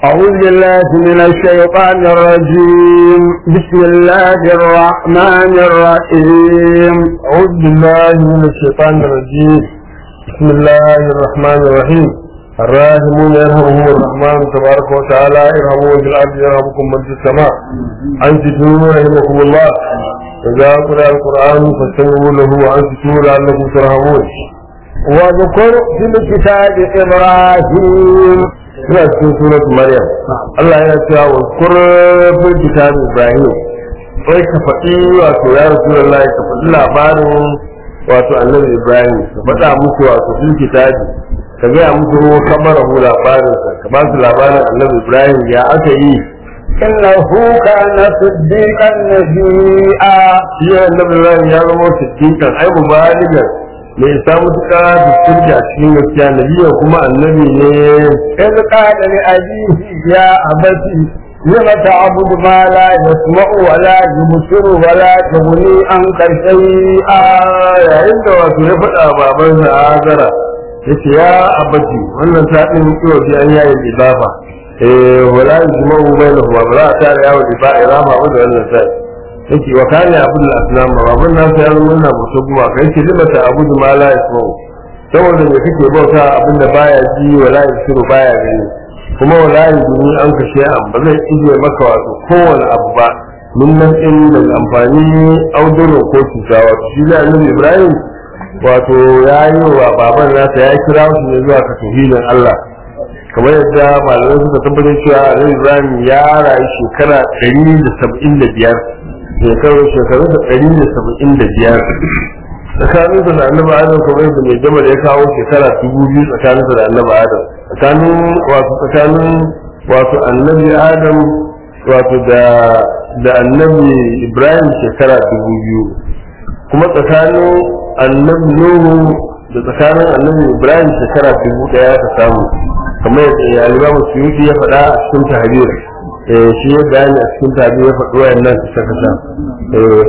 أعوذ بالله من الشيطان الرجيم بسم الله الرحمن الرحيم أعوذ بالله من الشيطان الرجيم بسم الله الرحمن الرحيم الراحمون يرحمهم الرحمن تبارك وتعالى ارحموا في الأرض يرحمكم من في السماء أنتم رحمكم الله إذا قرأ القرآن فاستمعوا له وأنتم لعلكم ترحمون واذكر في الكتاب إبراهيم suna cikin surat Maryam Allah yana cewa wa kurfin kitabin Ibrahim sai ka faɗi wato ya Rasulullahi ka faɗi labarin wato annabi Ibrahim ka faɗa musu wato fil kitabi ka gaya musu ruwa kamar hu labarin sa ka ba su labarin annabi Ibrahim ya aka yi إنه كان صديقا نبيا shi annabi Ibrahim ya zama siddiqan ai mubaligan mai isa mutuka da sirri a cikin gaskiya nabiya kuma annabi ne إذ قال لأبيه يا أبتي لم تعبد ما لا يسمع ولا يبصر ولا تغني عنك شيئا yayin da wato ya faɗa babansa a azara ya ce ya abaji wannan ta ɗin kiwo bi an yayin ibafa eh wala yajma'u bainahuma ba za a tare yawo iba irama ba da wannan sai yake wa kana abul aslam baban nasu ya zama na mutu kuma kai ce lima ta abudu ma la yasma'u saboda me kake bauta abin da baya ji wala yasiru baya gani kuma wala yajini an kashe an ba zai ije maka wato kowane abu ba mun nan din da amfani auduro ko cuta wato shi da annabi ibrahim wato ya yi wa baban nasa ya kira shi ne zuwa ka tauhidin allah kamar yadda malamai suka tabbatar cewa annabi ibrahim ya rayu shekara ɗari da saba'in da biyar shekaru shekaru da ɗari da saba'in da biyar tsakaninsa da annabi adam kamar yadda mai jama da ya kawo shekara dubu biyu tsakaninsa da annabi adam tsakanin wato tsakanin wato annabi adam wato da da annabi ibrahim shekara dubu biyu kuma tsakanin annabi nuhu da tsakanin annabi ibrahim shekara dubu daya ta samu kamar yadda ya alimamu suyuti ya faɗa a cikin tahrir eh shi ya bayani a cikin tahrir ya faɗi wayannan kasa kasa eh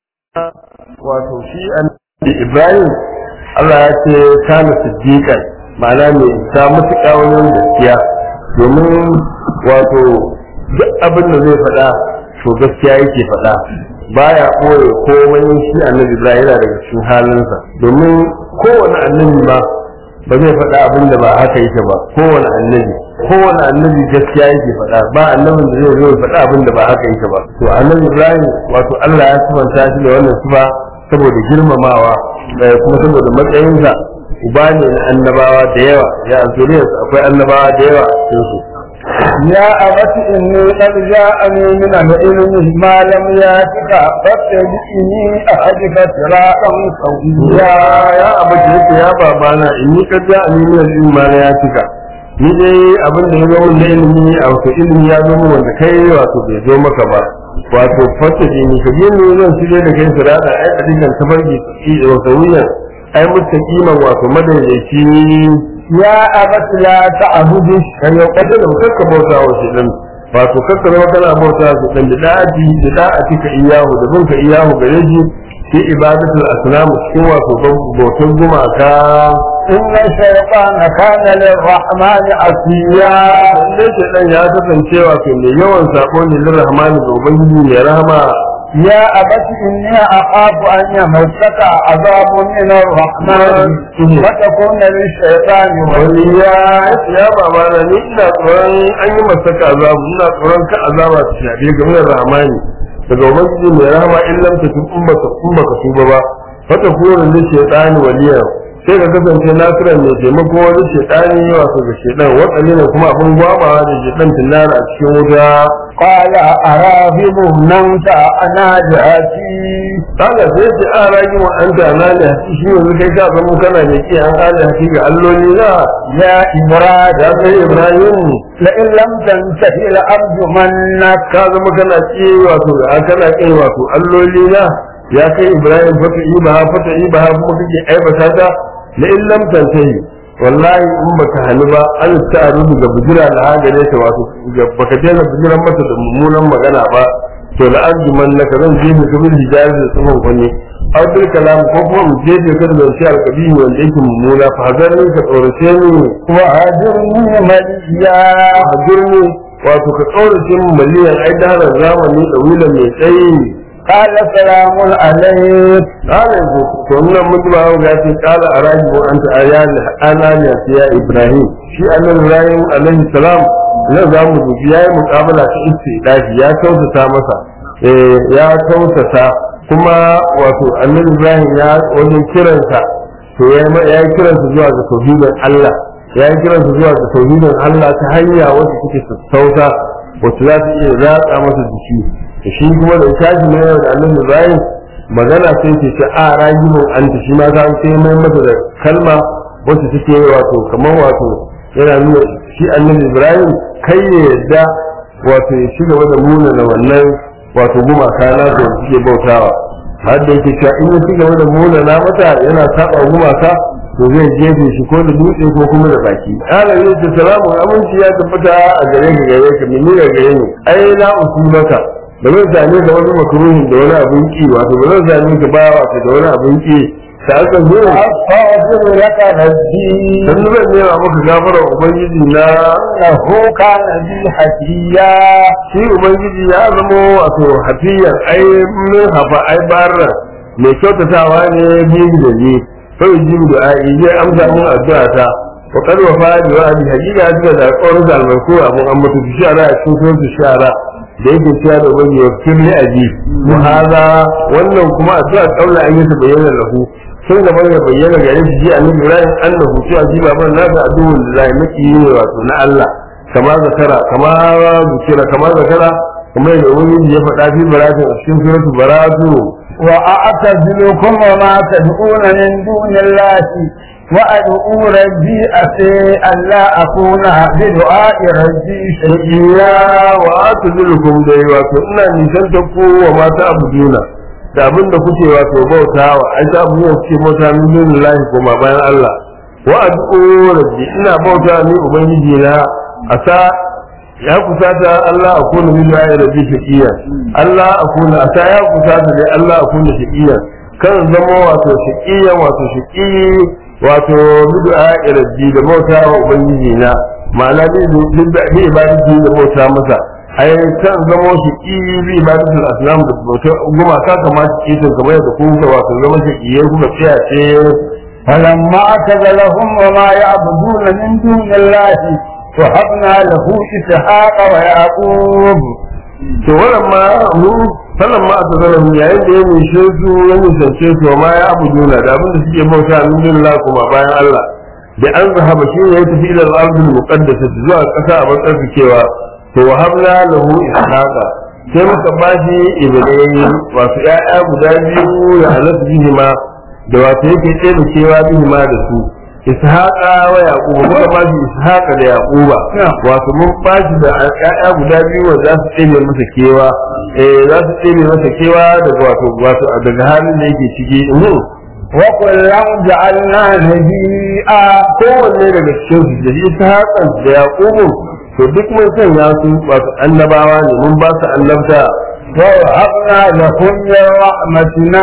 wato shi annabi ibrahim Allah ya ce kana siddiqan ma'ana mai isa matuƙa wajen gaskiya domin wato duk abin da zai faɗa to gaskiya yake faɗa baya ɓoye komai shi annabi ibrahim yana daga cikin halinsa domin kowane annabi ma ba zai faɗa abin da ba haka yake ba kowane annabi kowane annabi gaskiya yake faɗa ba annabin da zai zo ya faɗa abin da ba haka yake ba to annabi ibrahim wato allah ya sifanta shi da wannan sifa saboda girmamawa eh, kuma saboda matsayinsa uba ne na annabawa da yawa ya zuriyarsa akwai annabawa da yawa a cikin su يا أبت إني قد جاءني من العلم ما لم يأتك فاتبعني أهدك صراطا ya سويا ya abu da yake ya babana in ni ka ja ni min ilmi ma ya cika ni dai abin da ya zo min na ilimi a wato ilimi ya zo min wanda kai wato bai zo maka ba wato fata ji ni ka yin zan shirye da kai sirata ai a dingan tafarki ki wato wuyan ai muttaqiman wato madaidaici يا أبت لا تعبد الشيطان kada da kakka bauta wa shi din wato kakka zama kana bauta wa shi din da da'ati da da'ati ka iyahu da binka iyahu gare shi fi ibadatul asnam cikin wato bautan gumaka إن الشيطان كان للرحمن عصيا lalle shaidan ya kasance wato mai yawan sako ne lir rahmani ga ubangiji mai rahama يا أبت إني أخاف أن يمسك عذاب من الرحمن فتكون للشيطان wani وليا ya ya baba na ni ina tsoron an yi masaka azabu ina tsoron ka azaba ta shafe ga min rahmani daga ubangiji mai rahama in lam tatub in baka in baka tuba ba fata kuma da shaytani waliya sai ka kasance nasiran mai taimako wani shaytani wato ga shaytan watsani ne kuma abin gwabawa da shaytan tillara a cikin wuta قال أراغب أنت عن آلهتي kaga sai ce a ragi wa an da na ne shi yanzu kai ka zama kana ne ki an ala haki ga alloli na يا إبراهيم ya kai ibrahim لئن لم تنتهي لأرجمنك ka zama kana ki wato a kana kai wato alloli na ya kai ibrahim fata iba fata iba kuma kake aibata ta la in lam tantahi wallahi in baka hani ba an ta'arudu ga bujira da hagare ta wato ga- baka daina bujiran mata da mummunan magana ba to la arjuman naka zan je ka bil hijabi da tsufan kunne aw bil kalam ko kuma mu je ka da zance alkabihi wanda yake mummuna fa hazarni ka tsorace ni وأجرني مليا hazirni wato ka tsorace mu maliyan ai da zamani da wila mai tsayi قال سلام عليك قال to nan mutum ba ga ce kala araji wa anta ayan ananiya ya ibrahim shi annabi ibrahim alaihi salam nan za mu dubi yayi muqabala ta istidafi ya kautata masa eh ya kautata kuma wato annabi ibrahim ya wajen kiransa to ya ya kiransa zuwa ga tauhidin Allah ya kiransa zuwa ga tauhidin Allah ta hanya wacce take sassauta wacce za ta iya ratsa masa jiki da shi kuma da tashi na yau da annabi ibrahim magana sai ce ce a ragimin anta shi ma za sai mai masa da kalma wacce take wato kamar wato yana nuna shi annabi ibrahim kai ya yadda wato ya ci gaba da muna na wannan wato gumaka na da suke bautawa har da yake cewa in ya ci gaba da muna na mata yana saba gumaka to zai jefe shi ko da dutse ko kuma da baki ala ne ce salamu aminci ya tabbata a gare ka gare ka mini ga gare ni ai la usulaka ba zan same ka wani makruhin da wani abin ki wato ba zan same ka ba wato da wani abin ki ta aka zo أستغفر لك ربي dan zan nema maka gafara ubangiji na إنه كان بي حكيا shi ubangiji ya zama wato hafiyar ai min hafa ai barra mai kyautatawa ne biyu da ni sai jibu da ai zai amsa mun addu'a ta wa qad wa fadi wa abi hakika duka da alƙawarin da albarku abun an mutu shara a cikin sunan shara da yake cewa da wani ya firli aji wa hada wannan kuma addu'a kaula an yi ta bayyana lahu sun gaba ya bayyana gare shi ji annabi Ibrahim annahu cewa ji baban nasa addu'un lillahi maki ne wato na Allah kama zakara kama zikira kama zakara kuma da wani ya faɗa fi baratin a cikin suratul baratu وأعتزلكم وما تدعون من دون الله وأدعو ربي أسي ألا أكون بدعاء ربي شقيا wa atazulukum dai wato ina nisan ta ku wa mata abuduna da abin da kuke wato bautawa ai ta abu ne kuke bauta min dunillahi kuma bayan Allah wa ad'u rabbi ina bauta ni ubangiji na asa ya kusata Allah a kuna min ya rabbi shaqiya Allah a kuna asa ya kusata dai Allah a kuna shaqiya kan zama wato shaqiya wato shaqi wato bid'a rabbi da bauta wa ubangiji na ma'ana bi bi ibadati da bauta masa ai kan zama shaqi bi ibadati al-asnam da bauta goma ka kamata ki ta kamar da ku wato zama shaqiyai kuka tsaya ce فلما اعتزلهم وما يعبدون من دون الله وهبنا له إسحاق ويعقوب to wannan ma mu sallan ma ta zara mu yayin da ya nishe su ya nisance su ma ya abu juna da abin da suke bauta min billah kuma bayan Allah da an zahaba shi ne ya tafi ila al-ardul muqaddasa zuwa kasa a matsayin cewa to wahabna lahu ishaqa sai muka bashi ibrahim wasu ƴaƴa guda biyu ya halatta bihi ma da wato yake tsere cewa bihi ma da su ishaqa wa yaquba muka bashi ishaqa da yaquba wato mun bashi da ƴaƴa guda biyu wanda za su tsere masa kewa eh za su tsere masa kewa daga wato wato daga halin da yake ciki وكلا جعلنا نبيئا kowanne daga cikin su da ishaqa da yaqubu to duk mun sanya su wato annabawa ne mun ba su annabta ووهبنا لهم من رحمتنا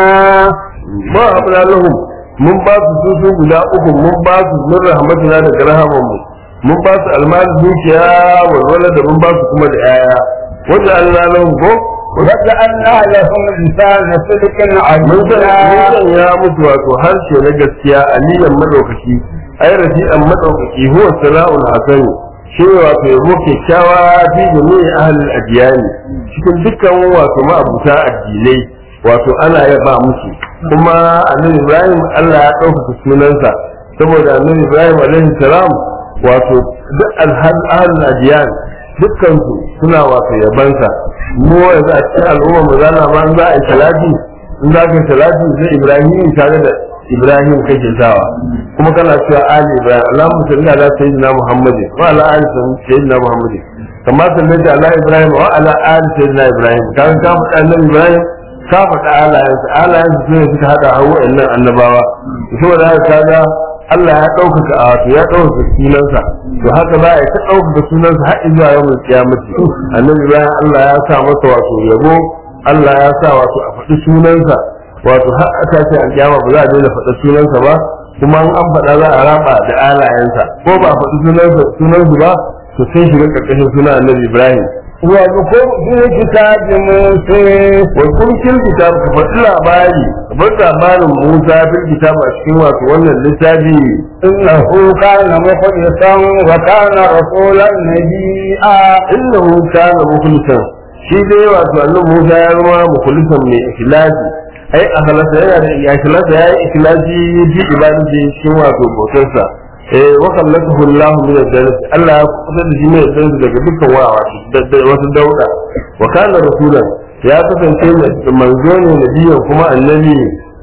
ma abna lahum mun ba su su su guda uku mun ba su min rahmatina daga rahaman mu mun ba su almali dukiya walwala da mun ba su kuma da yaya wanda Allah lahum ko وجعلنا لهم لسان صدق mun san mun علينا san ya mutu wato harshe na gaskiya aliyan madaukaki ai rafi'an madaukaki huwa sala'ul hasan shi ne wato yabo kyakkyawa fi jami'i ahlul adiyani cikin dukkan wato ma'abuta addinai wato ana yaba musu kuma annabi ibrahim Allah ya ɗaukaka sunansa saboda annabi ibrahim alaihi salam wato duk alhal ahlul adiyan dukkan su suna wato yabansa mu yanzu a cikin al'umma mu zana ma in za a yi salati in za ka yi salati sai ibrahim tare da ibrahim kake sawa kuma kana cewa ali ibrahim allahumma salli ala sayyidina muhammad wa ala ali sayyidina muhammad kama sallaita ala ibrahim wa ala ali sayyidina ibrahim kan ka faɗa annabi ibrahim ka faɗa alayansa alayansa su ne suka haɗa hawa nan annabawa saboda haka kaga Allah ya ɗaukaka a wato ya ɗaukaka sunansa to haka za a yi ta ɗaukaka sunansa har zuwa yau mai kiyamati annabi bayan Allah ya sa masa wato yabo Allah ya sa wato a faɗi sunansa wato har a tashi alƙiyama ba za a daina faɗa sunansa ba kuma in an faɗa za a raba da alayensa ko ba a faɗi sunansa sunansu ba to sun shiga ƙarƙashin sunan annabi Ibrahim واذكر في كتاب موسى wasu fil kitab ka faɗi labari kamar labarin Musa fil kitab a cikin wato wannan littafi إنه كان مخلصا وكان رسولا نبيا innahu kana mukhlisan shi dai wato annabi Musa ya zama mukhlisan mai ikhlasi ai akhlasa yana da ya ikhlasa ya yi ikhlasi bi ibadati cikin wato bautarsa eh wa kallatuhu Allah min ad-dalas Allah ya kusa da shi ne da daga dukkan wawa da wasu dauda wa kana rasulan ya kasance manzo ne nabiyan kuma annabi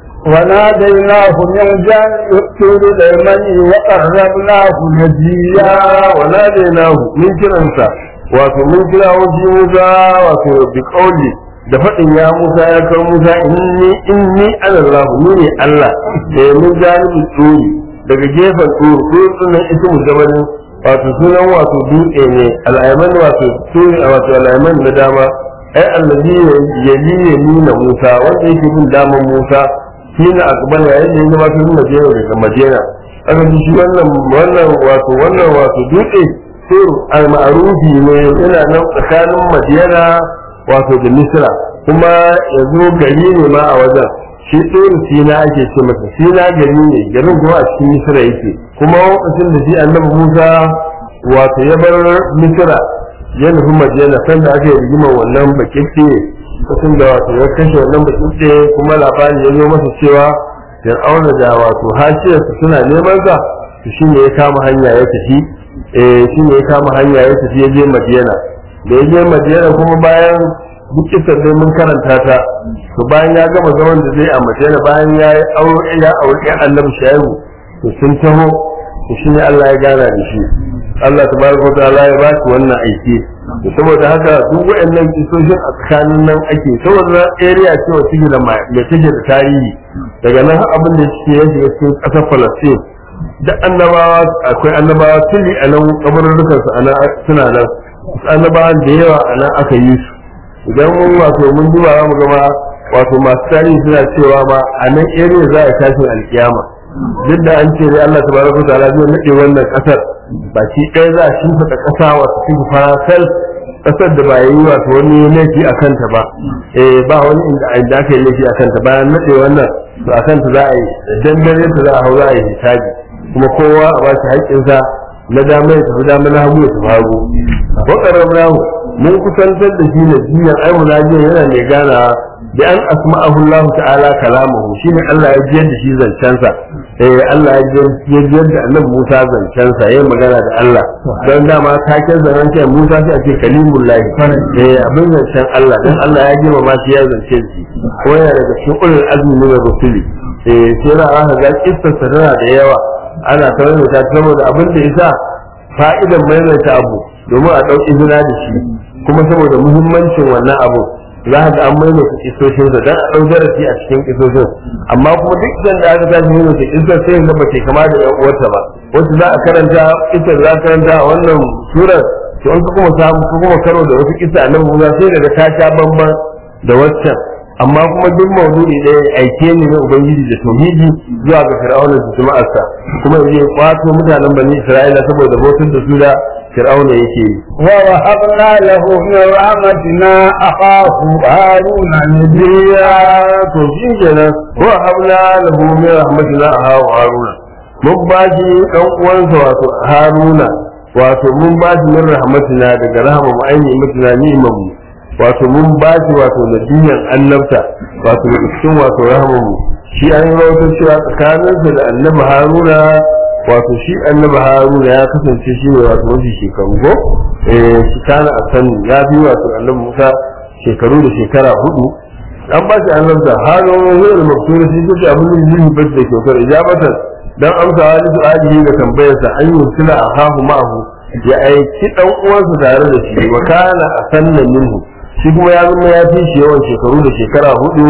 وناديناه من جانب الطور الأيمن وقربناه نجيا ya wa nadainahu min kiransa wato mun kira wajen Musa wato bi kauli da faɗin ya Musa ya kai Musa inni inni ana Allah ni ne Allah eh mun janibi tsuri daga gefen tsuri ko sunan ismu jabalin wato sunan wato dutse ne al'ayman wato tsuri wato al'ayman na dama ai allazi yali yamina Musa wanda yake bin daman Musa shine akbar yayin da ya gabatar da Madina daga Madina aka ji shi wannan wannan wato wannan wato dutse sur al-ma'rufi ne yana nan tsakanin Madina wato da Misra kuma yanzu gari ne ma a wajen shi tsoro Sina ake ce masa Sina gari ne garin kuma a cikin Misra yake kuma lokacin da shi Annabi Musa wato ya bar Misra ya nufi Madina sanda aka yi rigimar wannan bakikke lokacin da wato ya kashe wannan bakikke kuma labari ya zo masa cewa fir'auna da wato hashiyarsa suna neman sa to shine ya kama hanya ya tafi eh shine ya kama hanya ya tafi ya je Madina da ya je Madina kuma bayan duk kisan dai mun karanta ta to bayan ya gama zaman da zai a Madina bayan ya yi aure ya aure ɗan Annabi Shaibu to sun taho to shine Allah ya gana da shi Allah tabaraka wa ta'ala ya ba shi wannan aiki to saboda haka duk waɗannan kisoshin a tsakanin nan ake saboda area ce wacce take da mai take da tarihi daga nan har abin da yake ya shiga cikin ƙasar Palestine da annabawa akwai annabawa tuli a nan kabarurrukan su ana suna nan annabawan da yawa a nan aka yi su idan mun wato mun duba za mu gama wato masu tarihi suna cewa ma a nan area za a tashin alkiyama duk da an ce dai Allah tabaraka wa ta'ala zai nade wannan kasar baki ɗaya za a shimfiɗa ƙasa wato cikin farasal ƙasar da ba yi wato wani laifi a kanta ba eh ba wani inda inda aka yi laifi a kanta bayan nade wannan to a kanta za a yi dan dare ta za a hau za a yi hisabi kuma kowa a ba shi haƙƙinsa na dama ya tafi dama na hagu ya tafi hagu wakarar nahu mun kusantar da shi na jiyan ai munajiyan yana mai gana da an asma'ahu Allah ta'ala kalamahu shine Allah ya jiyar da shi zancensa eh Allah ya jiyar da Annabi Musa zancensa yayin magana da Allah dan dama taken zanen kai Musa sai a ce kalimullahi eh abin zancen Allah dan Allah ya jima ma shi ya zance shi ko yana daga cikin ulul azmi min rusuli eh sai ra aka ga kissa tana da yawa ana tare da ta saboda abin da yasa fa'idan maimaita abu domin a ɗauki izina da shi kuma saboda muhimmancin wannan abu za ka ga an maimaita kisoshin sa dan a ɗau darasi a cikin kisoshin amma kuma duk idan da aka tashi maimaita kisar sai ga ba kama da yan uwarta ba wacce za a karanta kisar za a karanta a wannan surar to an kuma samu ko kuma karo da wasu kisa a nan Musa sai daga ta sha bamban da waccan amma kuma duk maudu'i ɗaya aike ne na ubangiji da tauhidi zuwa ga fir'auna da jama'arsa kuma yaje kwato mutanen bani isra'ila saboda bautar da su da fir'auna yake yi ووهبنا له من رحمتنا أخاه هارون نبيا to shi kenan wa habna lahu min rahmatina aha haruna mun ba shi dan uwansa wato haruna wato mun ba shi min rahmatina daga rahama mu aini mutina ni'imam mu wato mun ba shi wato nabiyyan annabta wato daga cikin wato rahama mu shi an yi rawatar cewa tsakaninsa da annabi haruna wato shi annabi haruna ya kasance shi ne wato wasu shekaru ko eh shi kana a sani ya fi wato annabi musa shekaru da shekara hudu an ba shi annabta haruna zai da maksura shi kuke abin da zai ba da kyautar ijabatan dan amsa wani su'ali ga tambayarsa an yi sila a hahu ma'ahu ya aiki dan uwansa tare da shi wa kana a sannan minhu shi kuma ya zama ya fi shi yawan shekaru da shekara hudu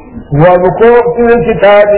واذكر في الكتاب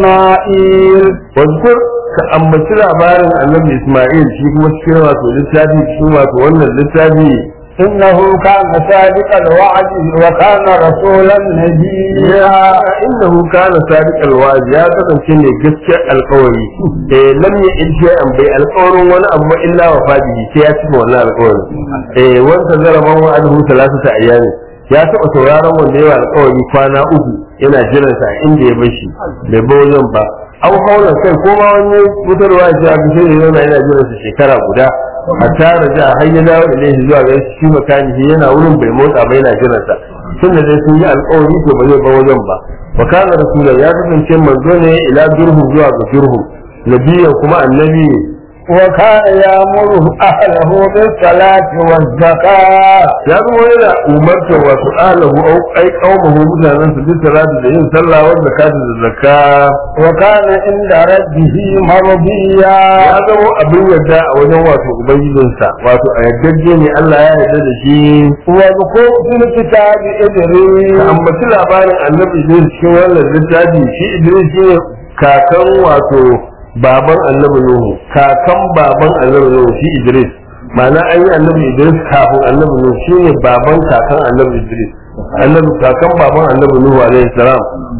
إسماعيل واذكر ka ambaci labarin annabi Ismail shi kuma cikin wato littafi cikin wato wannan littafi إنه كان صادق الوعد وكان رسولا نبيا innahu kana sadiq alwa'd ya kasance ne gaskiyar alƙawari eh lam ya'id shay'an bai alƙawarin wani abu ba illa wa fadihi sai ya cika wannan alƙawari eh wanda zaraban wa anhu salasata ayyami ya taɓa sauraron wanda yawa alƙawari kwana uku yana jiran sa inda ya bar shi bai bar wajen ba an haula kai ko ma wani fitarwa ya ce abu sai yana yana jiran sa shekara guda a tara ja har ya dawo ilaihi zuwa ga shi makani yana wurin bai motsa ba yana jiran sa tun da dai sun yi alƙawari to ba zai bar wajen ba wa kana rasula ya kasance manzo ne ila durhu zuwa ga durhu nabiyan kuma annabi وكان يأمر أهله بالصلاة والزكاة ya zama yana umartar wasu alahu au ai qaumahu mutanen su duk salatu da yin sallah wa zakatu da zakka وكان عند ربه مرضيا ya zama abin yarda a wajen wato ubangijinsa wato a yardajje ne Allah ya yarda da shi واذكر في الكتاب ka إدريس ambaci labarin annabi Idris cikin wannan littafi shi Idris shi ne kakan wato baban annabi Nuhu kakan baban annabi Nuhu shi Idris ma'ana an yi annabi Idris kafin annabi Nuhu shi ne baban kakan annabi Idris annabi kakan baban annabi Nuhu alaihi salam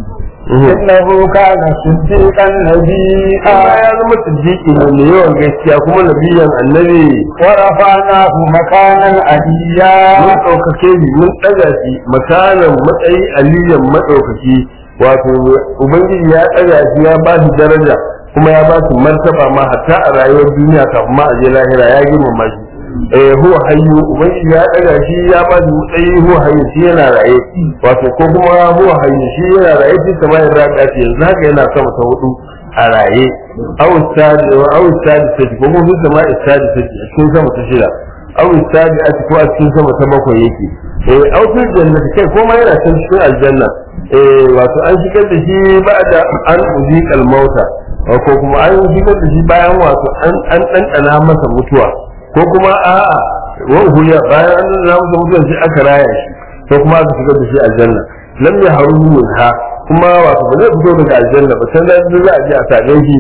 إنه كان صديقا نبيا amma ya zama siddiqi ne mai yawan gaskiya kuma nabiyan annabi ورفعناه مكانا عليا mun ɗaukake shi mun ɗaga shi makanan matsayi aliyan maɗaukaki wato ubangiji ya ɗaga shi ya ba shi daraja kuma ya ba shi martaba ma hatta a rayuwar duniya kafin ma a je lahira ya girmama shi eh huwa hayyu ubangiji ya ɗaga shi ya ba shi matsayi huwa hayyu shi yana raye wato ko kuma huwa hayyu shi yana raye shi kamar yadda ya ce yanzu haka yana sama ta hudu a raye aw istadi wa aw istadi sai ko kuma sama istadi sai a cikin sama ta shida aw istadi a ko a cikin sama ta bakwai yake eh aw fil jannati kai ko ma yana can cikin aljanna eh wato an shigar da shi ba'da an uziqal mauta ko kuma an shigar da shi bayan wato an an dandana masa mutuwa ko kuma a'a wa huya bayan an dandana masa mutuwa sai aka raya shi ko kuma aka shigar da shi aljanna lam yahrumu minha kuma wato ba zai fito daga aljanna ba sai da za a je a same shi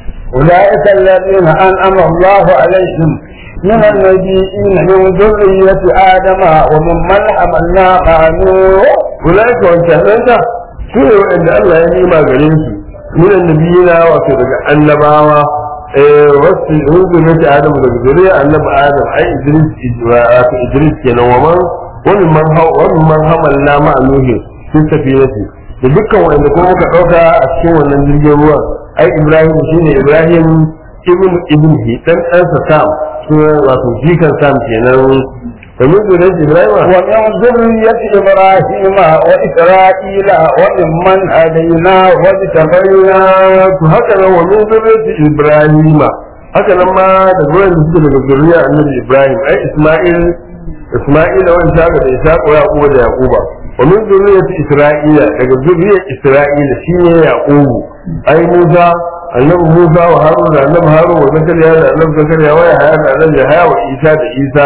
أولئك الذين أنعم الله عليهم من النبيين من ذرية آدم وممن حملنا مع نوح ulaika wancananta su ne waɗanda Allah ya nima gare su min annabiyina wato daga annabawa eh wasu hunzu ta Adam daga zuriya annabi Adam ai Idris wato Idris kenan wa man wani man hau wani man hamalna ma nuhi fi safiyati da dukkan wanda kuma muka dauka a cikin wannan jirgin ruwa ai Ibrahim shine Ibrahim ibn ibn dan ɗansa Sam sunan wato jikan Sam kenan ومن ذرية إبراهيم ومن ذرية إبراهيم وإسرائيل وممن هدينا واجتبينا to haka nan wa min zurriyyati ibrahima haka nan ma da gurin da suke daga zuriya annabi ibrahim ai isma'il isma'ila wa ishaqa da ishaqa wa yaquba da yaquba wa min zurriyyati isra'ila daga zurriyyar isra'ila shine yaqubu ai musa annabi musa wa harun da annabi harun wa zakariya da annabi zakariya wa yahya da annabi yahya wa isa da isa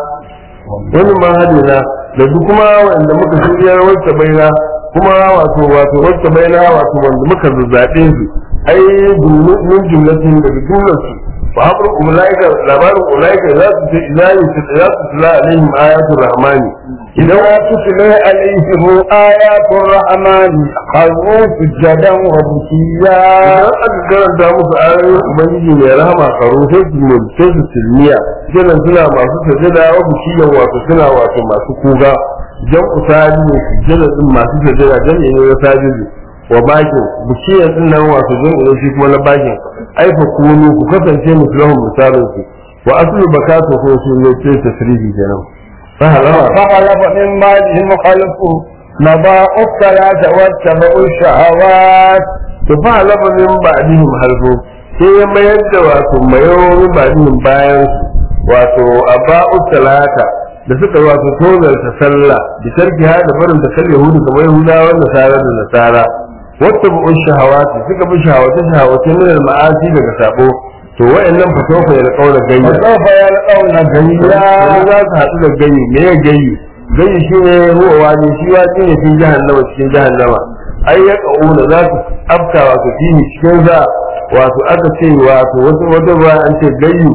wani ma hadina da duk kuma wanda muka shirya wacce baina kuma wato wato wacce baina wato wanda muka zazzabe su ai min jumlatin daga jumlarsu wa habru ulaika labarin ulaika za su ce idan yi za su tula alaihim ayatul rahmani idan إذا تتلى عليهم آيات الرحمن خروا سجدا وبكيا idan aka karanta musu ayoyin ubangiji mai rahama karo sai su mulke su silmiya kenan suna masu sajada wa bishiyan wato suna wato masu kuga jan usali ne sujjada din masu sajada jan ne na sajidu wa bakin bishiyan din nan wato jan ne shi kuma na bakin ai fa kunu ku kasance musulman misalin su wa aslu bakatu ko su ne ce tasrihi kenan fa halama فخلف من بعدهم خلف مضاء الصلاة واتبعوا الشهوات to fa halama min ba'dihim halfu sai ya mayar da wato mayo min ba'dihim bayan su wato aba'u salata da suka wato tozarta sallah da tarki ha da barin da kal yahudu kamar yahudawa da nasara da nasara wata bu'un shahawati suka bi shahawati shahawati min al-ma'asi daga sabo to wayannan fa sofa ya kauna gayya فسوف يلقون yanzu غيا za su haɗu da gayi me ya gayi gayi shi ne huwa wani shi wace ne cikin jahannama cikin jahannama ai ya ƙauna za su afka wato fihi cikin za wato aka ce wato wata wata ruwa an ce gayi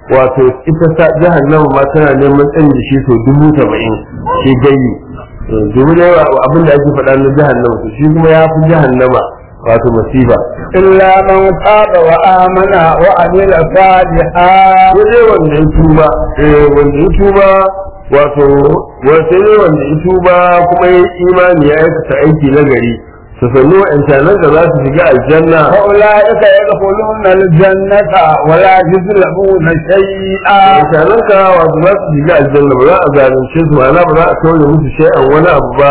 wato ita ta jahannama ma tana neman tsayin da shi sau dubu saba'in shi gayi domin yawa abin da ake faɗa na jahannama to shi kuma ya fi jahannama wato masifa إلا من تاب وآمن وعمل صالحا sai wanda ya tuba eh wanda ya tuba wato wato ne wanda ya tuba kuma ya imani ya aikata aiki na gari su sannu wa'ancanan da za su shiga aljanna فأولئك يدخلون الجنة ولا يظلمون شيئا wa'ancanan ka wato za su shiga aljanna ba za a zalunce su ma'ana ba za a kauye musu shay'an wani abu ba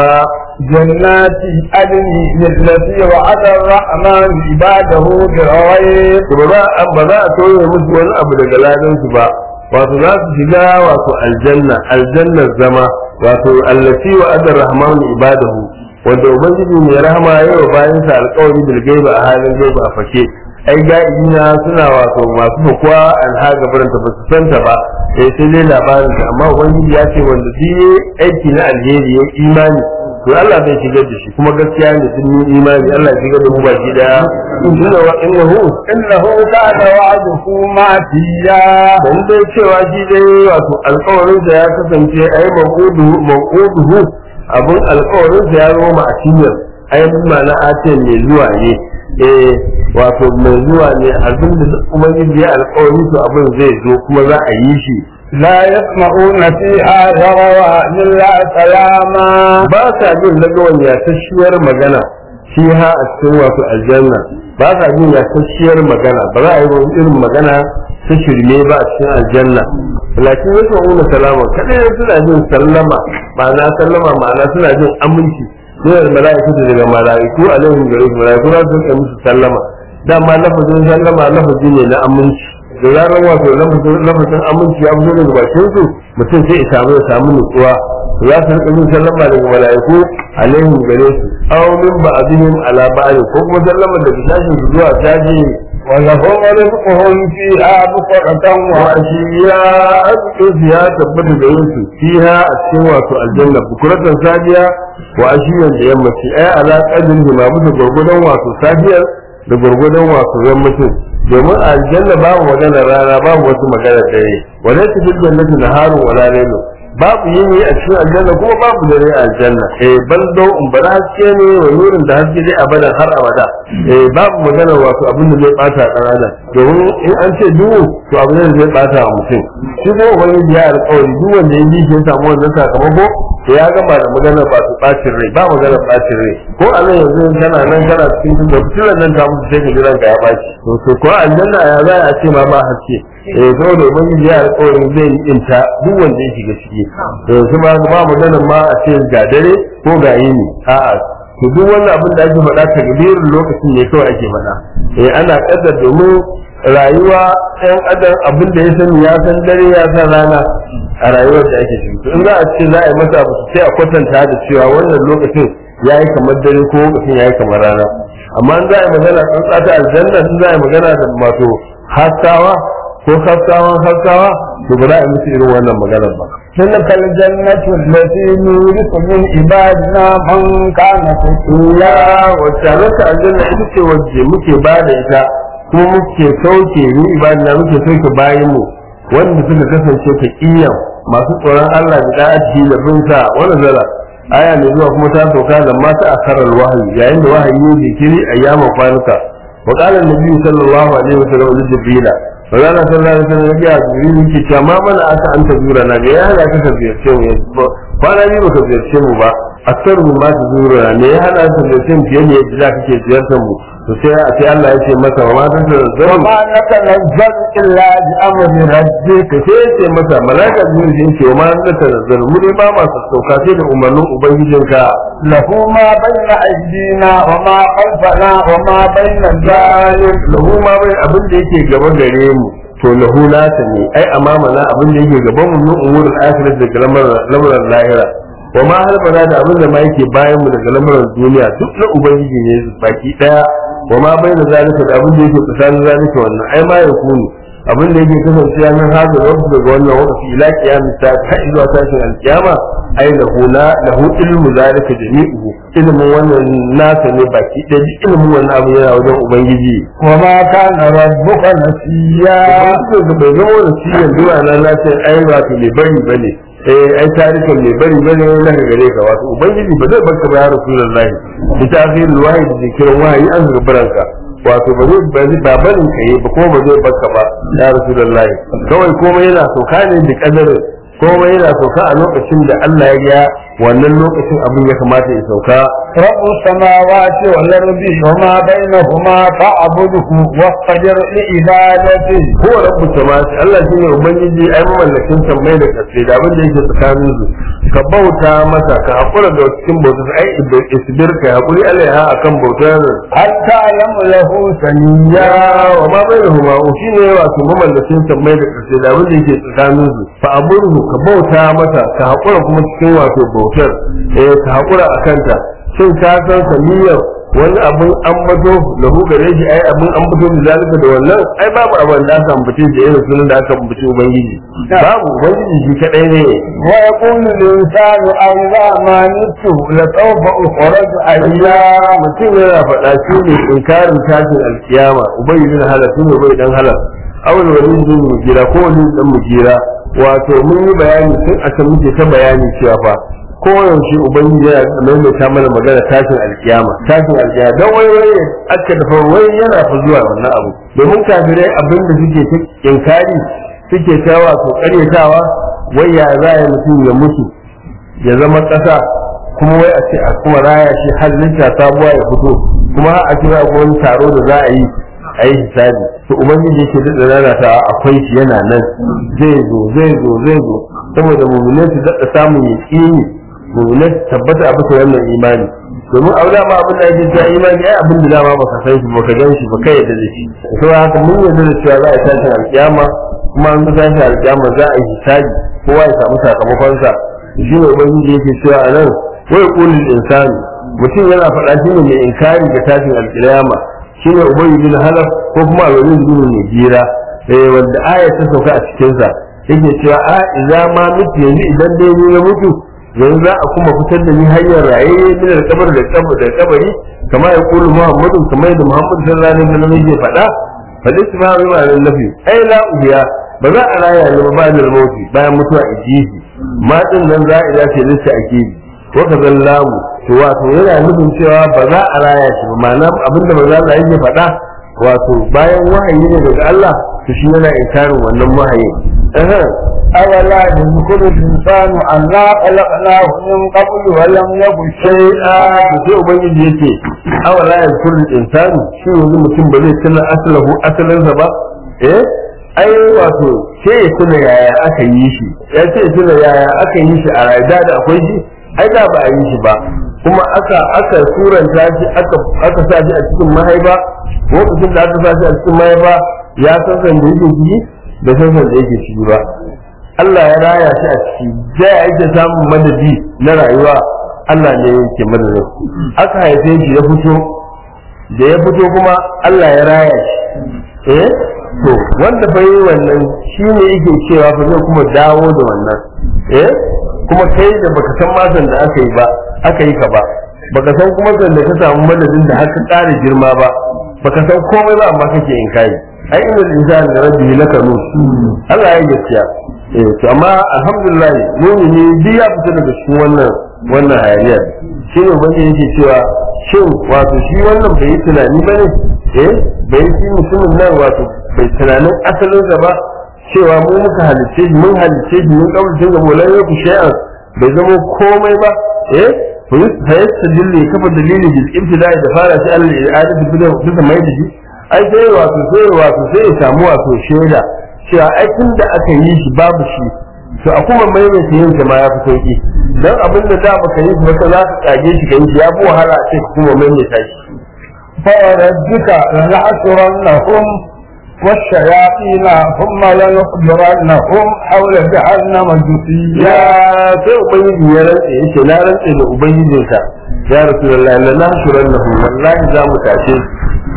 جنات عدن التي وعد الرحمن عباده بالغيب to ba za a ba za a kauye musu wani abu daga ladan su ba wato za su shiga wato aljanna aljannar zama wato allati wa adar rahman ibadahu wanda ubangiji mai rahama ya wa bayan sa alƙawari bil gaiba a halin gaiba a fake ai ga'ina suna wato masu fakuwa alhaga baranta ba su santa ba eh sai dai labarin ta amma ubangiji ya ce wanda duk yayi aiki na alheri ya imani to Allah zai shigar da shi kuma gaskiya ne sun yi imani Allah ya shigar da mu baki daya inna wa innahu إنه كان وعده ماتيا dan dai cewa shi dai wato alƙawarin da ya kasance ai maquduhu maquduhu abun alƙawarin da ya zo ma a cinyar ai ma'ana ace mai zuwa ne eh wato mai zuwa ne abin da ubangiji ya alƙawari to abin zai zo kuma za a yi shi لا يسمعون فيها غروا إلا سلاما ba sa jin lagawan yasasshiyar magana shi ha a cikin wato aljanna ba sa jin yasasshiyar magana ba za a yi wani irin magana ta shirme ba a cikin aljanna lakin yasa una salama kadai suna jin sallama ma'ana sallama ma'ana suna jin aminci ne da mala'iku da daga mala'iku alaihim gare su mala'iku za su kai musu sallama dama lafazin sallama lafazi ne na aminci da zarar wato lafazin lafazin aminci ya fito daga bakin su mutum sai ya samu ya samu nutsuwa za su rika yin sallama daga mala'iku alaihim gare su aw min ba'dihim ala ba'd ko kuma sallama daga sashin su zuwa sashi ولهم رزقهم فيها بكرة وعشيا أبقى ya tabbata da yin su fiha a cikin wato aljanna bukuratan safiya wa ashiyan da yammaci ai ala qadrin ma bisa gurgudan wato safiyar da gurgudan wato yammacin domin a aljanna babu magana rana babu wasu magana dare wala ta fil jannati naharun wala laylu babu yini a cikin aljanna kuma babu dare a aljanna eh bal dau in bala haske ne wa nurin da haske dai abadan har abada eh babu magana wato abin da zai bata dan adam domin in an ce duhu to abin da zai bata wa mutum shi ko wani ya alƙawari duk wanda ya ji shi ya samu wannan sakamako to ya gama da magana ba su bacin rai ba magana bacin rai ko a nan yanzu kana nan kana cikin da fitilan nan ta mutu sai ka ji ranka ya baci to to ko aljanna ya za a ce ma ba haske eh saboda ubangiji ya alƙawarin zai yi inta duk wanda ya shiga ciki to kuma ba magana ma a ce ga dare ko ga yini a'a to duk wannan abin da ake faɗa takbirin lokacin ne kawai ake faɗa eh ana kaddar domin rayuwa ɗan adam abin da ya sani ya san dare ya san rana a rayuwar da ake ciki to in za a ce za a yi masa abu sai a kwatanta da cewa wannan lokacin ya yi kamar dare ko lokacin ya yi kamar rana amma in za a yi magana tsantsa ta aljanna in za a yi magana da mato haskawa ko haskawan haskawa to ba za a yi musu irin wannan maganar ba تلك الجنة التي نورث من عبادنا من كان تقيا wacce rasa aljanna ita ce wacce muke ba da ita kuma muke sauke ni ibadina muke sauke bayan mu wanda suka kasance ta kiyan masu tsoron Allah da da'ati da bin sa wani zara aya ne zuwa kuma ta sauka da mata a karar wahayi yayin da wahayi ne jikiri a yamma kwanuka wa qala an-nabi sallallahu alaihi wasallam li jibril wa qala sallallahu alaihi wasallam ya jibril yake cewa ma mana aka anta zura na ga ya hana ka ziyarce mu kwana biyu baka ziyarce mu ba aktar mu ma ta zura ne ya hana ka ziyarce mu fiye da yadda za kake ziyartar mu to sai a sai Allah ya ce masa wa ma ta zara وما نتنزل إلا بأمر ربك ka sai ya ce masa malaka zuwa da yake wa ma ta zara mu ne ba masu sauka sai da umarnin ubangijinka له ما بين أيدينا وما خلفنا وما بين ذلك lahu ma bai abin da yake gaba gare mu to lahu nata ne ai amama na abin da yake gaban mu min umurul akhirat daga lamarin lahira wa ma halbana da abin da ma yake bayan mu daga lamarin duniya duk na ubangiji ne baki daya wa ma bai da zalika da abin da yake tsakanin zalika wannan ai ma ya kunu abin da yake kasancewa min hada wasu daga wannan wakati ila kiyamis ta ta zuwa tashin alkiyama ai lahu la lahu ilmu zalika jami'uhu ilmin wannan nasa ne baki ɗaya ilmin wannan abu yana wajen ubangiji وما كان ربك نسيا ubangiji bai zama wani ciyan duwa na nace ai wato mai bari bane eh ai tarihin mai bari bane na gare ka wato ubangiji ba zai barka ba ya rasulullahi bi ta'khirul wahyi da zikirin wahayi an gabaranka wato ba zai ba zai ba barin ka yi ba kuma ba zai barka ba ya rasulullahi kawai komai yana sauka ne da kadarin komai yana sauka a lokacin da Allah ya ga wannan lokacin abin ya kamata ya sauka رب السماوات والأرض وما بينهما فاعبده واصطبر لعبادته ko rabbu samawati Allah shine ubangiji ai mamallakin sammai da kasai da abin da yake tsakanin su ka bauta masa ka hakura da cikin bautar ai isbir ka hakuri alaiha akan bautar هل تعلم له سميا ya wa ma bainahuma shine wato mamallakin sammai da kasai da abin da yake tsakanin su fa aburhu ka bauta masa ka hakura kuma cikin wato bautar eh ka hakura akan ta shin ka san samiyar wani abin ambato lahu gare shi ai abin ambato da zalika da wannan ai babu abin da aka ambace da irin sunan da aka ambace ubangiji babu ubangiji shi kadai ne ويقول الإنسان أإذا ما مت لسوف أخرج حيا mutum yana faɗa shi ne inkarin tashin alkiyama ubayi bin halal shi ne ubayi dan halal awal wani bin mugira ko wani dan mugira wato mun yi bayani tun a can muke ta bayani cewa fa koyaushe ubangiji yana maimaita mana magana tashin alkiyama tashin alkiyama don wai wai aka dafa wai yana fa zuwa wannan abu domin kafirai abin da suke ta inkari suke ta wato karyatawa wai ya za a yi mutum ya mutu ya zama ƙasa kuma wai a ce a kuma raya shi halitta sabuwa ya fito kuma a kira ko wani taro da za a yi a yi hisabi to ubangiji yake daɗa rana ta akwai shi yana nan zai zo zai zo zai zo saboda mu'minai su daɗa samun yaƙini mu'minai su tabbata a bisa wannan imani domin a dama abin da ake cewa imani ai abin da dama baka san shi baka gan shi baka yarda da shi to haka mun yarda da cewa za a tashi alƙiyama kuma an tashi alƙiyama za a yi hisabi kowa ya samu sakamakonsa shi ne ubangiji yake cewa a nan wai kulul insani mutum yana faɗa shi ne mai inkari ga tashin alƙiyama shi ne ubayi bin halaf ko kuma alwalin bin mai gira eh wanda aya ta sauka a cikinsa yake cewa a idza ma mutu yanzu idan dai ni na mutu yanzu za a kuma fitar da ni hanyar raye min alƙabar da kabar da kabari kamar ya kulu muhammadu kamar yadda muhammadu sallallahu alaihi wasallam yake faɗa fadis ma bi ma'anar nafi ai la ubiya ba za a raya ni ba ba da mauti bayan mutuwa ijihi ma din nan za a dace lissa ake bi wa ka zallamu to wato yana nufin cewa ba za a raya shi ba ma'ana abinda manzo Allah yake faɗa wato bayan wahayi ne daga Allah to shi yana inkarin wannan wahayi أولا يذكر الإنسان أنا خلقناه من قبل ولم يك شيئا to sai ubangiji yake awala ya kullu insani shi yanzu mutum ba zai tuna asalahu asalinsa ba eh ai wato sai ya tuna yaya aka yi shi ya ce ya tuna yaya aka yi shi a rayuwa da akwai shi ai da ba a yi shi ba kuma aka aka suranta shi aka aka sa shi a cikin mahaifa lokacin da aka sa shi a cikin mahaifa ya san san da yake ciki da san san da yake ciki ba Allah ya raya shi a ciki da ya ake samun madadi na rayuwa Allah ne yake madadin aka haife shi ya fito da ya fito kuma Allah ya raya shi eh to wanda fa yi wannan shi ne yake cewa fa zai kuma dawo da wannan eh kuma kai da baka san matan da aka yi ba aka yi ka ba baka san kuma san da ka samu madadin da haka ƙara girma ba baka san komai ba amma kake in kai ai inda insani da rabbi lakanu Allah ya gaskiya eh to amma alhamdulillah mu'mini duk ya fita daga cikin wannan wannan hayaniyar shi ne wanda yake cewa shin wato shi wannan bai yi tunani ba ne eh bai yi mutumin nan wato bai tunanin asalinsa ba cewa mu muka halicce shi mun halicce shi mun kaurace ga molan yau shay'an bai zama komai ba eh fa yasta dilli kafa dalili bil ibtida'i da fara shi Allah ya adatu bisa mai da shi ai sai wato sai wato sai ya samu wato shaida cewa ai tun da aka yi shi babu shi to a kuma maimaita yin ma ya fi sauki dan abin da da baka yi shi ba za ka kage shi ka yi shi ya fi wahala a ce ka kuma maimaita shi فوربك لنحشرنهم والشياطين ثم لنحضرنهم حول جهنم جثيا ya sai ubangiji ya rantse yace na rantse da ubangijinka ya rasulullahi la nahshurannahu wallahi za mu tashe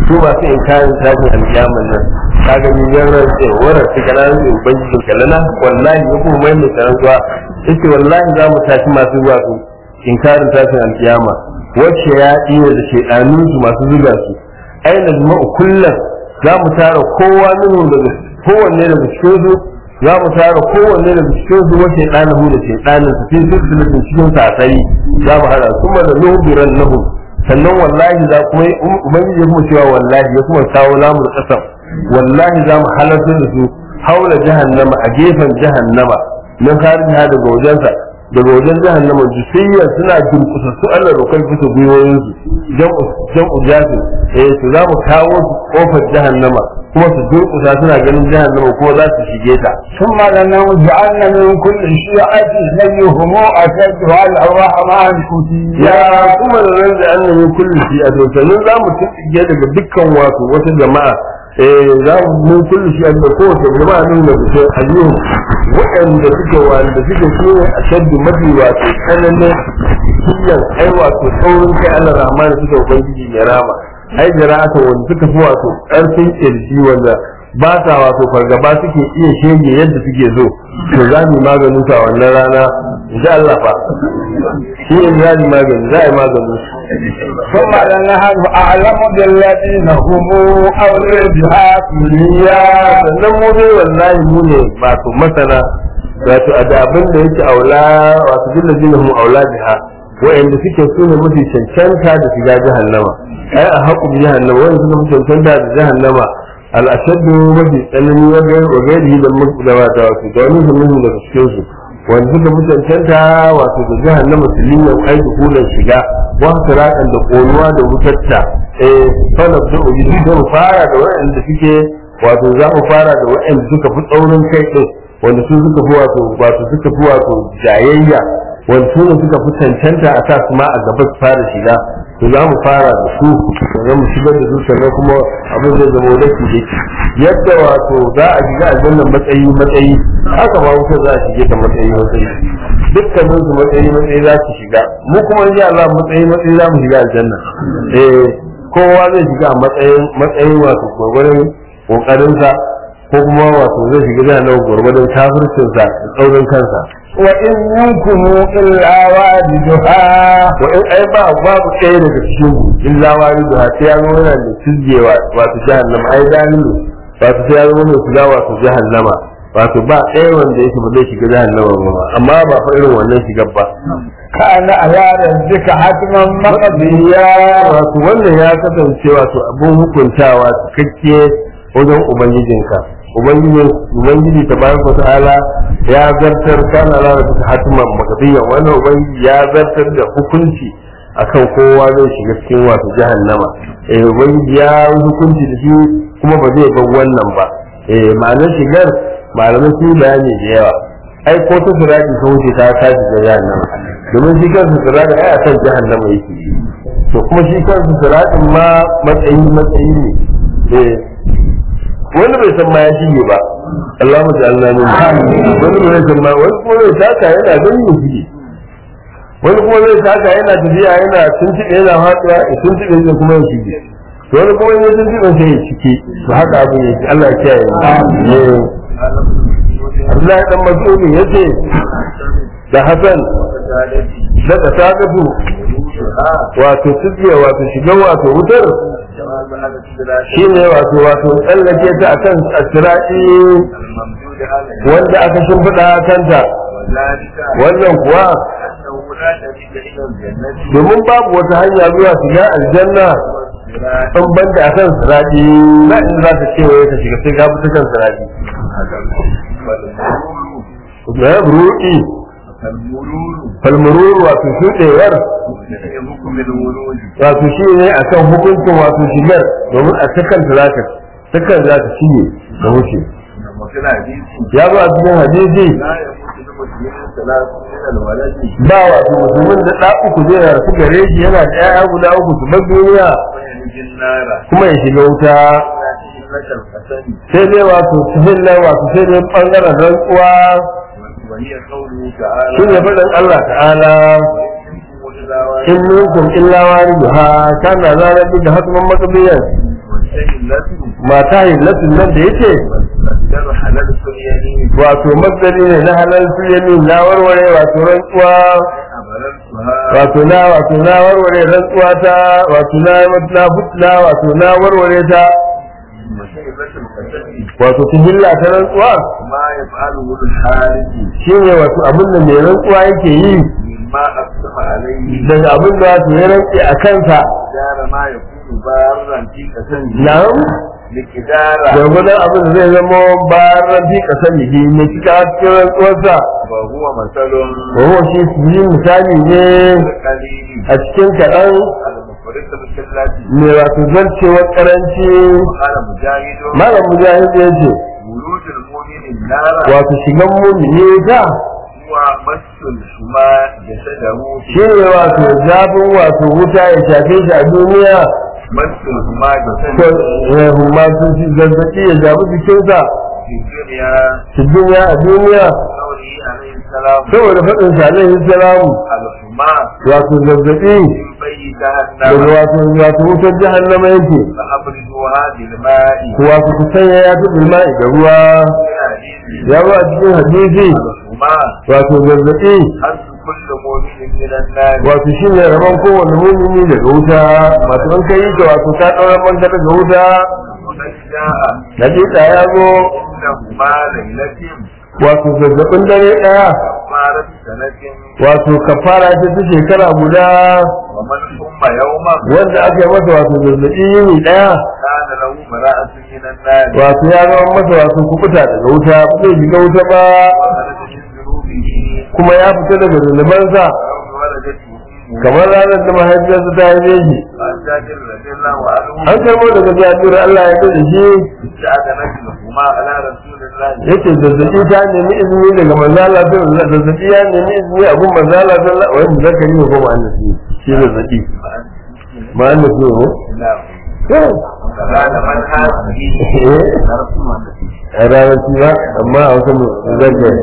su masu inkarin tashin alkiyaman nan ka ga ni yan rantse wara su kana rantse ubangijin kalana wallahi ya kuma mai mai rantsuwa yace wallahi za mu tashi masu zuwa su inkarin tashin alkiyama wacce ya iya da shedanun su masu zuga su aina jima'u kullum za mu tara kowa minhu daga kowanne daga cikin su za mu tara kowanne daga cikin su wace ɗanahu da ke ɗanin su fi silsilatin cikin sasai za mu hada kuma da nubiran nahu sannan wallahi za kuma ubangiji ya kuma cewa wallahi ya kuma kawo lamur kasam wallahi za mu halarta da su haula jahannama a gefen jahannama na kariya daga wajensa daga wajen jahannama jusiyya suna durkusa su Allah rokar bisa gwiwoyinsu jam'u jasin eh su za mu kawo su kofar jahannama kuma su durkusa suna ganin jahannama kuma za su shige ta ثم لنوزعن من كل شيعة أيهم أشد على الرحمن كتيا ya kuma da nan da annabi kullu shi a sannan za mu tsige daga dukkan wato wata jama'a eh za mu mun kullu shi da kowace jama'a nan da su ayyuhu waɗanda suke wanda suke so a shaddu mafi wato tsananin kiyan ai wato saurin kai Allah rahman suke ubangiji mai rama ai jira'ata wanda suka fi wato ƙarfin kirji wanda ba sa wato fargaba suke iya shege yadda suke so to za mu yi maganin sa wannan rana insha Allah fa shi ne za mu yi magani za a yi maganin su ثم لنحن أعلم بالذين هم أولى بها كليا sannan mu dai wallahi mu ne wato masana wato a da abin da yake aula wato dilla jinahum aula biha wa'anda suke so ne mafi cancanta da shiga jahannama ai a haƙu bi jahannama wa'anda suka fi cancanta da jahannama al'ashaddu mafi tsanani wa gairi da da wata wato da wani zumin daga cikin su wanda suka fi cancanta wato da jahannama su linya ai da hulan shiga wa siratan da konuwa da wutarta eh fa na da ubi da mu fara da wa'anda suke wato za mu fara da wa'anda suka fi tsaurin kai din wanda su suka fi wato wato suka fi wato jayayya wanda su ne suka fi cancanta a sa su ma a gaba su fara shiga to za mu fara da su sannan mu shigar da su sannan kuma abin zai zama da su yadda wato za a shiga aljanna matsayi matsayi haka ma wuta za a shige ta matsayi matsayi dukkanin su matsayi matsayi za su shiga mu kuma insha Allah matsayi matsayi za mu shiga aljanna eh kowa zai shiga a matsayin matsayin wato gwagwarin kokarinsa ko kuma wato zai shiga da nan gwargwadon kafircinsa da tsaurin kansa وإن منكم إلا واردها wa in ai ba babu ɗaya daga cikin mu illa wani da sai ya zo yana da tizgewa wato jahannama ai dalilu wato sai ya zo mai shiga wato jahannama wato ba ɗaya wanda yake ba zai shiga jahannama ba amma ba fa irin wannan shigar ba كان على ربك حتما مقضيا wato wannan ya kasance wato abun hukuntawa cikakke wajen ubangijinka ubangiji ubangiji tabaraka ta'ala ya zartar kana la ta hatiman maqdiyan wannan ubangiji ya zartar da hukunci akan kowa zai shiga cikin wato jahannama eh ubangiji ya yi hukunci da shi kuma ba zai bar wannan ba eh ma'anar shigar malamai su bayani da yawa ai ko ta sirati ta wuce ta tashi da jahannama domin shi kansa sirati ai a kan jahannama yake to kuma shi kansa siratin ma matsayi matsayi ne eh wani bai san ma ya shige ba Allah mu ja'alna min wani bai san ma wani kuma zai taka yana gani ya shige wani kuma zai taka yana tafiya yana tuntuɓe yana faɗuwa ya tuntuɓe zai kuma ya shige to wani kuma ya tuntuɓe sai ya cike to haka abin yake Allah ya kiyaye mu Abdullahi dan Mas'udi yace da Hassan da Kasagatu wato tuɗe wato shiga wato wutar shi ne wato wato tsallake ta akan asira'i wanda aka shimfiɗa a kanta wannan kuwa domin babu wata hanya zuwa shiga aljanna in banda a kan siraɗi na in za ta kewaye ta shiga sai ka bi ta kan siraɗi na ruɗi falmururu wato shuɗewar wato shi ne a kan hukuncin wato shigar domin a takan ta zaka takan za ta shige da wuce ya zo a cikin hadisi ba wato musulmin da ɗa uku zai rasu gare shi yana da ƴaƴa guda uku su bar duniya kuma ya shiga wuta sai dai wato cikin nan wato sai dai ɓangaren rantsuwa shi ne faɗin Allah ta'ala in minkum illa wariduha kana zalika da hatman maqdiyan سيلته mata hillatin nan da yake مصدر حلال اليمين wato masdari ne na halal su yamin na warware wato rantsuwa أبررتها wato na wato na warware rantsuwa ta wato na na na wato na warware ta وسيلة القسم wato ta hilla ta rantsuwa ما يفعله الحارث shine wato abin da mai rantsuwa yake yi مما أقسم عليه daga abin da wato ya rantsi a kansa مقدار ما يكون بارا في قسم na'am مقدار gwargwadon abin da zai zama bayan rafi kasan jiki ne cika cikin rantsuwarsa وهو مثل ko shi su yi misali ne القليل a cikin kaɗan المفرد بالكلات mai wato zarcewar karanci قال مجاهد malam mujahid ya ce ولود المؤمن النار wato shigan mumini ta هو مس الحمى جسده shi ne wato zafin wato wuta ya shafe shi a duniya مس الحمى ko جسده eh, humma sun ci zazzaɓi ya shafi jikinsa في الدنيا shi duniya a duniya قوله عليه السلام saboda faɗin sa alaihi salamu الحمى wato zazzaɓi من بي daga جهنم wato wato wutar jahannama yake فأبردوها بالماء wato ku sanya ya fi bilma'i da ruwa في حديث ya zo a cikin hadisi الحمى wato zazzaɓi حرف كل مؤمن من النار wato shi ne rabon kowane mumini daga wuta masu an kai ka wato ta ɗaura banka daga wuta وقد جاء hakika ya zo إنهما ليلة wato zazzaɓin dare ɗaya كفارة سنة wato kafara ce ta shekara guda ومن ثم يوما wanda aka yi masa wato zazzaɓi yini ɗaya كان له براءة من النار wato ya zama masa wato kukuta daga wuta ba zai shiga wuta ba وخرج من ذنوبه kuma ya fita daga zunubansa يوم ولدته أمه kamar ranar da mahaifiyarsa ta haife shi عن جابر رضي الله عنه an karbo daga jabir Allah ya da shi استأذنت لهما على رسول الله yace zazzabi ta nemi izini daga manzo Allah sallallahu alaihi zazzabi ya nemi izini a gun manzo Allah sallallahu alaihi wasallam zakari ne ko ma'anasi shi zazzabi ma'anasi ne نعم ko قال من هذه a ranar shi ba amma a wasu zakari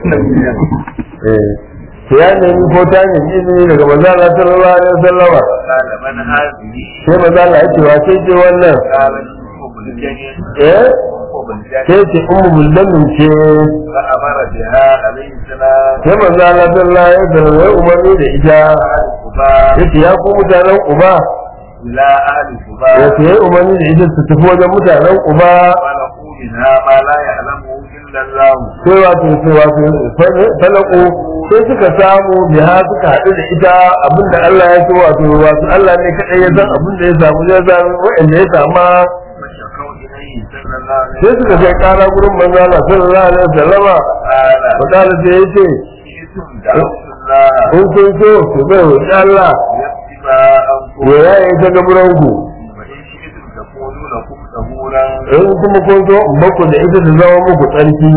eh to ya nemi ko ta nemi izini daga manzo Allah sallallahu alaihi wasallam قال من هذه sai manzo Allah ya ce wa sai ce wannan قال أم الجنين eh أم الجنين sai ce ummu mullamin ce فأمر بها عليه السلام sai manzo Allah sallallahu alaihi wasallam ya umarni da ita أهل قباء yace ya ku mutanen uba إلى أهل yace قباء ya umarni da ita su tafi wajen mutanen uba ولقوا منها ما لا يعلمه إلا الله sai wato sai wato falaku sai suka samu biha suka haɗu da ita abinda Allah ya so wato wato Allah ne kaɗai ya san abinda ya samu ya san wa'anda ya sama فشكوا إليه صلى الله عليه sai suka kai ƙara gurin manzo Allah sallallahu alaihi wasallama قال fakala sai yace شئتم دعوت الله in kun so ku bai wa Allah يكتب أنكم ya yaye ta gaburanku وإن شئتم تكونوا لكم ثبورا in kuma kun so in baku da ita ta zama muku tsarki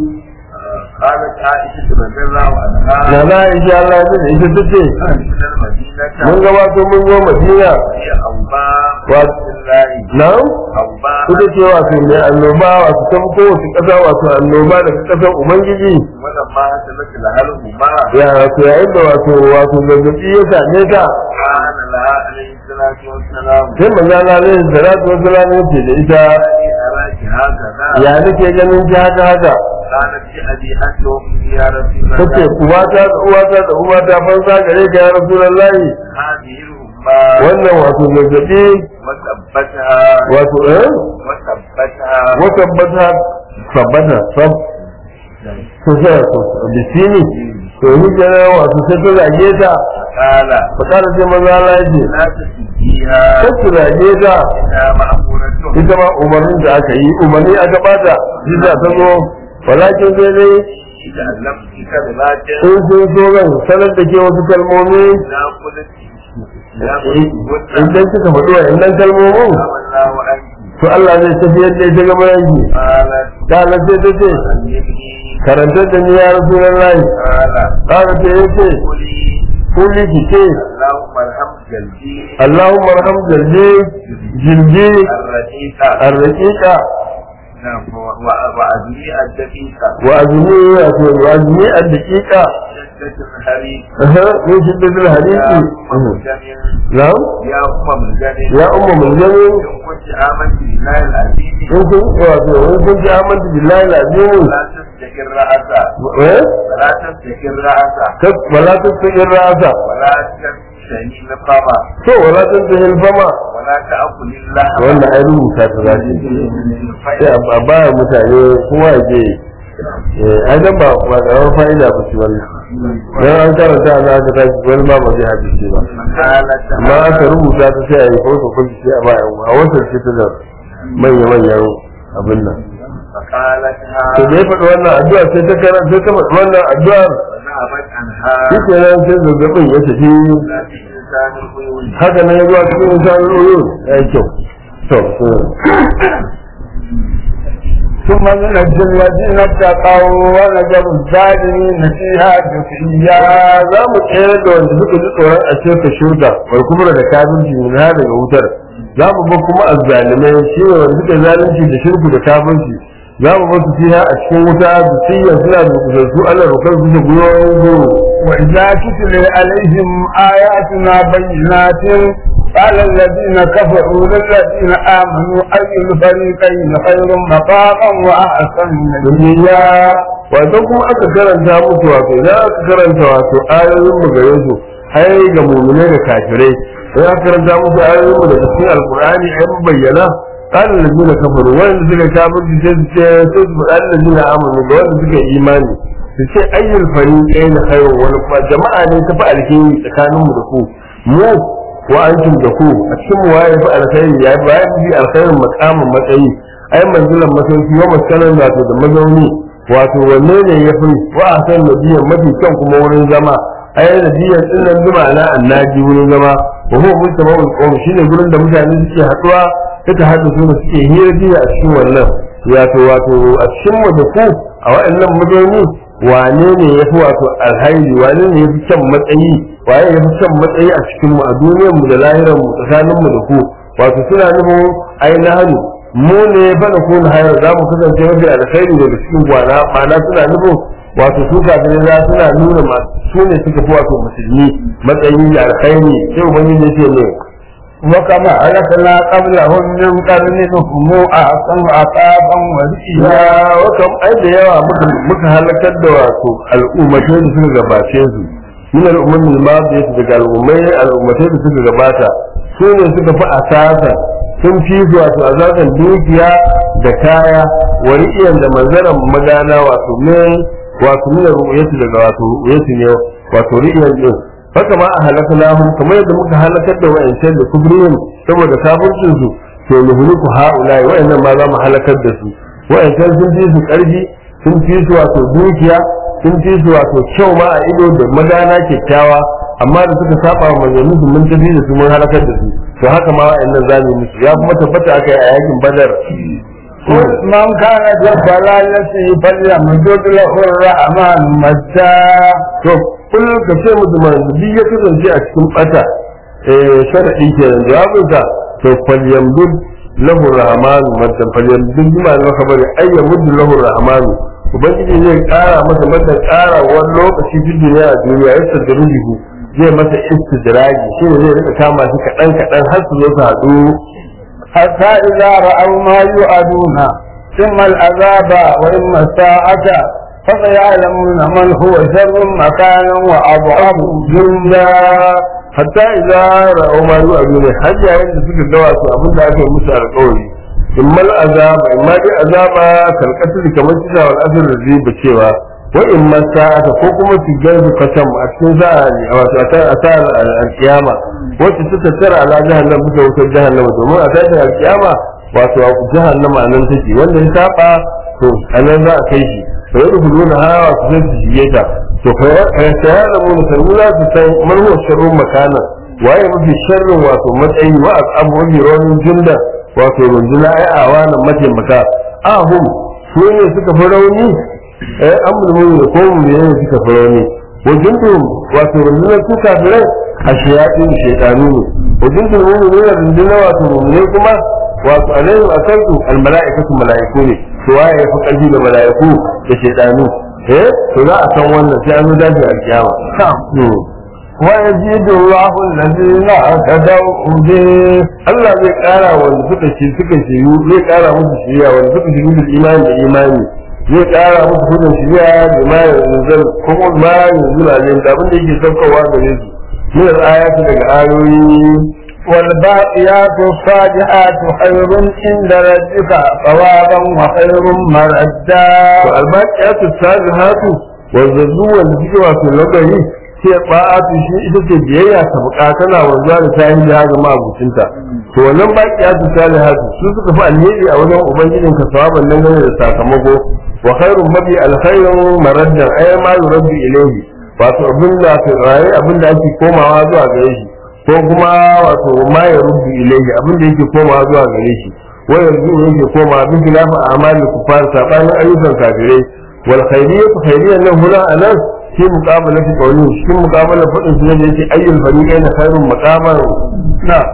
قالت عائشة رضي الله عنها na na insha Allah ya da ita tace من المدينة mun gabato mun zo Madina هي أوباء Wa- الله na أوباء ita ce wato mai annoba wato ta fi kowace ƙasa wato annoba daga ƙasar Ubangiji ولما حصلت لها الهما ya wato yayin da wato wato zazzaɓi ya same ta كان لها عليه الصلاة والسلام sai manzo Allah alaihi salatu wassalam ya ce da ita أني أراك هكذا ya nake ganin ki haka haka قالت لأبي أنت وأمي يا رسول tace الله uwata da uwata da uwata fansa gare ka ya Rasulullahi هذه الهما wannan wato zazzaɓi وثبتها wato eh وثبتها watabbata tabbata sab to sai to bisini to ni kenan wato sai ta zage ta قال fakara sai maza Allah ya ce لا تسجيها sai ta zage ta إنها مأمورة ita ma umarnin da aka yi umarni aka bata jiza ta zo walakin sai dai إذا علمت كلمات in sun so zan sanar da ke wasu kalmomi لا قلت لا قلت idan kika faɗi wa innan kalmomin الله عنك to Allah zai tafiyar da ita gaba yanki قالت kana sai ta ce علمني karantar da ni ya rasulullahi قال kana sai ya ce قولي kulli ki ce اللهم ارحم قلبي Allahumma arham jalbi jilbi الرقيقة arraqiqa نعم و- و- وأدمي الدقيقة wa azmi wato wa azmi ad-daqiqa شدة الحريق aha min shiddatil يا hadisi أم الجميل na'am يا أم الجميل ya umma mulzami إن كنت آمنت بالله العزيز in kun wato in kun ji amantu billahi lazim ولا تستكر رأسا eh ولا تستكر رأسا kas wala tasfir rasa ولا تشتهي الفما to wala tasfir fama ولا تأكل اللحم wannan ai rubuta ta zaki sai a ba mutane kowa ya je eh ai dan ba ba da fa'ida ba ce wannan dan an karanta za ka tashi wani ba ba zai hadisi ba مقالة amma aka rubuta ta sai a yi foto kulli sai a ba yan a wata ce ta da manya manyan abin nan فقالتها to da ya faɗi wannan addu'a sai ta karanta sai ta faɗi wannan addu'ar وذهبت عنها shi ke nan sai zazzabin ya tafi لا في لسان الغيوب haka nan ya zuwa cikin insanin oyo ya yi kyau to so ثم ننجي الذين اتقوا ونذر الظالمين فيها جثيا ya za mu tsere da wanda suka ji tsoron a ce ka shirka wal kubra da kafirci min ha daga wutar za mu ba kuma azzalimai shi ne wanda suka zalunci da shirku da kafirci za mu ba su fiha a cikin wuta da siyya suna da kusursu ana rukar su da gwiwoyin goro وإذا تتلي عليهم آياتنا بينات قال الذين كفروا للذين آمنوا أي الفريقين خير مقاما وأحسن duniya wato kuma aka karanta musu wato idan aka karanta wato ayoyin mu gare su ai ga mu'mine da kafirai idan aka karanta musu ayoyin mu daga cikin alqur'ani ai mun bayyana قال الذين كفروا وين suka kafirci sai su ce sai su faɗa الذين آمنوا ga wanda suka yi imani su ce ayyul fariqain khairu wani kuma jama'a ne ta fi alheri tsakanin mu da ku mu wa antum da ku a cikin mu waye fi alkhairi ya fi waye fi alkhairin makamin matsayi ai manzilan masauki wa maskanan wato da mazauni wato wanne ne ya fi wa a san nabiyan mafi kyan kuma wurin zama ai nabiyan din nan zuma na annaji wurin zama wa huwa mustama'ul qawm shine gurin da mutane suke haduwa suka haɗu su da suke hira biya a cikin wannan wato wato a cikin mu da ku a waɗannan mazauni wane ne ya fi wato alhairi wane ne ya fi kyan matsayi waye ya fi kyan matsayi a cikin mu a duniyar mu da lahirar mu tsakanin mu da ku wato suna nufin ai na hannu mu ne fa da kun hayar za mu kasance mafi alkhairi daga cikin gwana ma'ana suna nufin wato su kafirai za suna nuna masu su ne suka fi wato musulmi matsayi da alkhairi sai ubangiji ya ce ne وكما أهلكنا قبلهم من قرن هم أحسن عقابا ورئيا ya wakam ai da yawa muka muka halakar da wato al'ummatai da suka gabace su min al'ummin ma da yake daga al'ummai al'ummatai da suka gabata su ne suka fi asasa sun fi su wato asasan dukiya da kaya wari'iyan da manzaran magana wato min wato min ru'yati daga wato ru'yati ne wato ri'iyan din haka ma a halaknahum kamar yadda muka halakar da wa'ancan da kubriyin saboda kafircin su to nuhliku ha'ulai wa'annan ma za mu halakar da su wa'ancan sun fi su karfi sun fi su wato dukiya sun fi su wato kyau ma a ido da magana kyakkyawa amma da suka saba wa manzannin su mun tafi da su mun halakar da su to haka ma wa'annan za mu yi musu ya kuma tabbata aka yi a yakin badar قل من كان في الضلالة فليمدد له الرحمن مدا to kullum ka ce musu man duk ya kasance a cikin bata eh sharadi kenan jawabinsa to falyamdud lahu rahmanu madan falyamdud bima na khabari ay yamud lahu rahmanu ubangiji zai kara masa mata kara wani lokaci fi duniya a duniya ya sadruhu zai masa istidraji shi ne zai rika kama shi kadan kadan har su zo su haɗu حتى إذا رأوا ما يوعدون ثم العذاب وإما الساعة فسيعلمون من هو شر مكانا وأضعف جندا hatta idza ra'aw ma yu'aduna har yayin da suka ga wasu abin da aka yi musu alƙawari in mal azaba in ma dai azaba kalkatar kamar kisa wal asr da zai bacewa wa in ma sa'ata ko kuma su garzu kasam a cikin sa'a ne wato a ta- a ta al-qiyama wacce ta tattara ala jahannam bisa wutar jahannama domin a tashin al-qiyama wato a jahannama nan take wanda ya saba to anan za a kai shi to yadda kuluna hawa su sai su shige ta to فيعلمون سنولا تسان من هو الشر مكانا waye mafi sharrin wato matsayi wa abu mafi raunin junda wato rundunar ai a wannan mataimaka ahum su ne suka fi rauni eh an mulmuni da komu ne ne suka fi rauni wajen tun wato rundunar su kafirai a shayatin shaitanu ne wajen tun mu ne rundunar wato mummune kuma wato alaihim akansu almala'ikatu mala'iku ne to waye ya fi ƙarfi da mala'iku da shaitanu eh to za a san wannan sai an zo daji a kiyama ويزيد الله الذين اهتدوا به Allah zai kara wanda suka ce suka shiru zai kara musu shiriya wanda suka shiru da imani da imani zai kara musu hudun shiriya da ma yanzu kuma ma yanzu na yin da abin da yake saukowa gare su min al-ayati daga ayoyi والباقيات الصالحات خير عند ربك ثوابا وخير مردا to albaqiyatu salihatu wanda zuwa da suke wato lagari sai ba'atu shi ita ce biyayya ta bukatana wanzuwa da tayi da ga mabucinta to wannan baqiyatu salihatu su suka fi alheri a wajen ubangijin ka sawaban nan gane da sakamako wa khairun mabi alkhairun maraddan ay ma yurabbi ilayhi wato abin da ke raye abin da ake komawa zuwa gare shi ko kuma wato ma ya rubbi ilayhi abin da yake komawa zuwa gare shi wa yanzu yake komawa bin khilafa a'malul kufar sabanin ayyukan kafirai wal khairiyyatu khairiyyan nan huna anan في مقابلة قوله في مقابلة فإن سنجد أي الفريقين خير مقاما نعم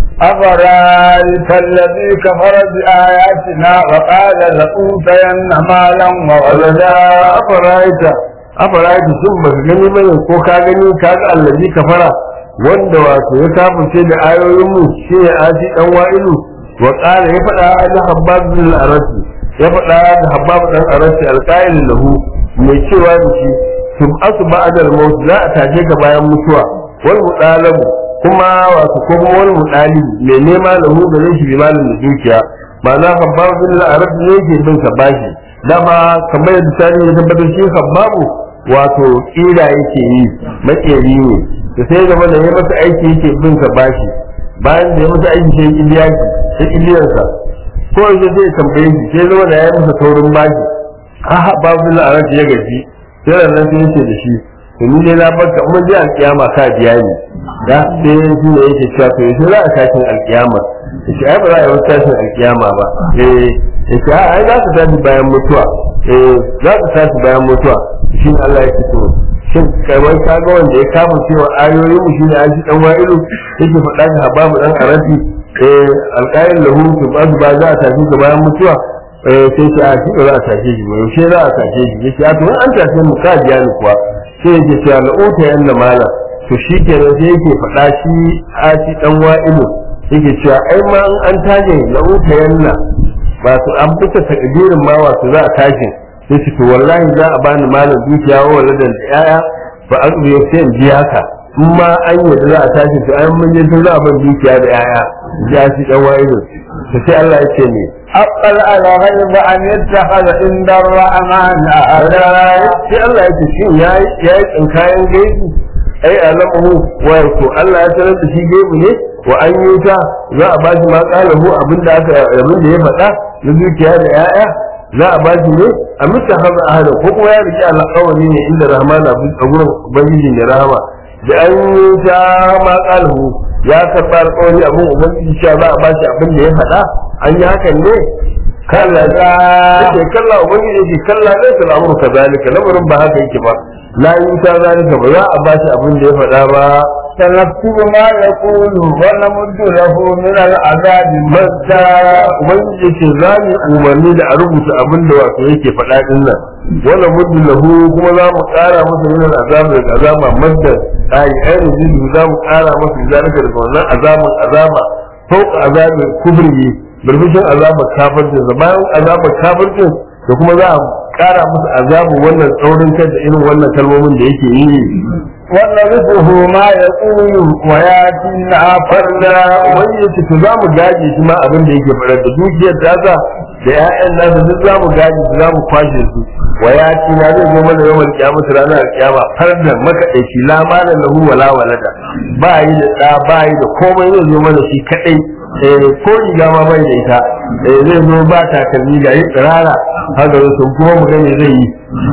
أفرأيت الذي كفر بآياتنا وقال لأوتين مالا وولدا أفرأيت أفرأيت ثم gani bane ko ka gani ka ga allazi kafara wanda wato ya kafirce da ayoyin mu shine aji dan wa'ilu wa qala ya fada da habbab bin al-arasi ya fada da habbab dan arasi alqa'il lahu mai cewa da shi tub'atu ba'da al-maut za a tashe ka bayan mutuwa wal mudalabu kuma wato ko kuma wal mudalibu mai nema lahu gare shi bi malin da dukiya ma'ana habbab bin al-arab ne yake bin sa bashi dama kamar yadda tani ya tabbatar shi habbabu wato kira yake yi makeri ne da sai gaba da ya masa aiki yake bin sa bashi bayan da ya masa aiki sai iliya shi sai iliyarsa ko yanzu zai tambaye shi sai zama da ya masa taurin bashi ha babu bin al-arab ya gaji sai nan sai yace da shi to ni ne na barka mun ji alkiyama ka biya ni da sai shi ne yake cewa to yaushe za a tashin alkiyama yace ai ba za a yi tashin alkiyama ba eh yace a ai za ka tashi bayan mutuwa eh za ka tashi bayan mutuwa shi ne Allah yake to shin kai wai ka ga wanda ya kama cewa ayoyin mu shine an ji dan wa'ilu yake faɗa ga hababu dan arabi eh alqail lahu tubadu ba za a tashi ga bayan mutuwa sai ce a shi ba za a tashe shi ba yaushe za a tashe shi yace a to an tashe mu ka biya ni kuwa sai yake cewa la uta yanna mala to shi kenan sai yake faɗa shi a shi dan wa'ilu yake cewa ai ma an taje la uta yanna ba su an fita takdirin ma wato za a tashi sai ce to wallahi za a bani malam dukiya wa waladan da yaya ba an biyo sai in biya ka in ma an yadda za a tashi to ai mun je za a ban dukiya da yaya ya shi dan wa'ilu sai Allah ya ce ne أقل على غيب أن يتخذ عند الرحمن أهدا sai Allah ya ce shin ya yi tsinkayen gaibi ai alamu wato Allah ya sanar da shi gaibi ne wa an yi ta za a ba shi ma kalahu abinda aka abin da ya faɗa na dukiya da 'ya'ya za a ba shi ne a mita haza ahada ko kuma ya rike alƙawari ne inda rahmana a gurin ubangiji ne rahama da an yi ta ma kalahu ya karɓa alƙawari abin ubangiji cewa za a ba shi abin da ya faɗa an yi hakan ne kalla da yake kalla ubangiji yake kalla ne ta al'amuru kazalika lamarin ba haka yake ba la yi ta zalika ba za a ba shi abin da ya faɗa ba سنكتب ما يقول ونمد له من العذاب masta ubangiji yake za mu umarni da a rubuta abin da wato yake faɗa din nan wala muddu lahu kuma za mu ƙara masa min al'azab daga azaba madda ai ai rujudu za mu ƙara masa zalika daga wannan azabin azaba fauka azabin kubri birbishin azabar kafircin sa bayan azabar kafircin da kuma za a ƙara masa azabin wannan tsaurin kai da irin wannan kalmomin da yake yi ونرثه ما يقول وياتينا farda wani ya ce to za mu gaje shi ma abin da yake faɗa da dukiyar tasa da ƴaƴan nasa duk za mu gaje su za mu kwashe su wa ya ci na zai zo mana yawan kiyama su ranar kiyama farda makaɗaici la mana lahu wala walada ba yi da ɗa ba yi da komai zai zo mana shi kaɗai eh ko riga ma bai da ita eh zai zo ba takalmi ga yi tsirara haka sun kuma mu gane zai yi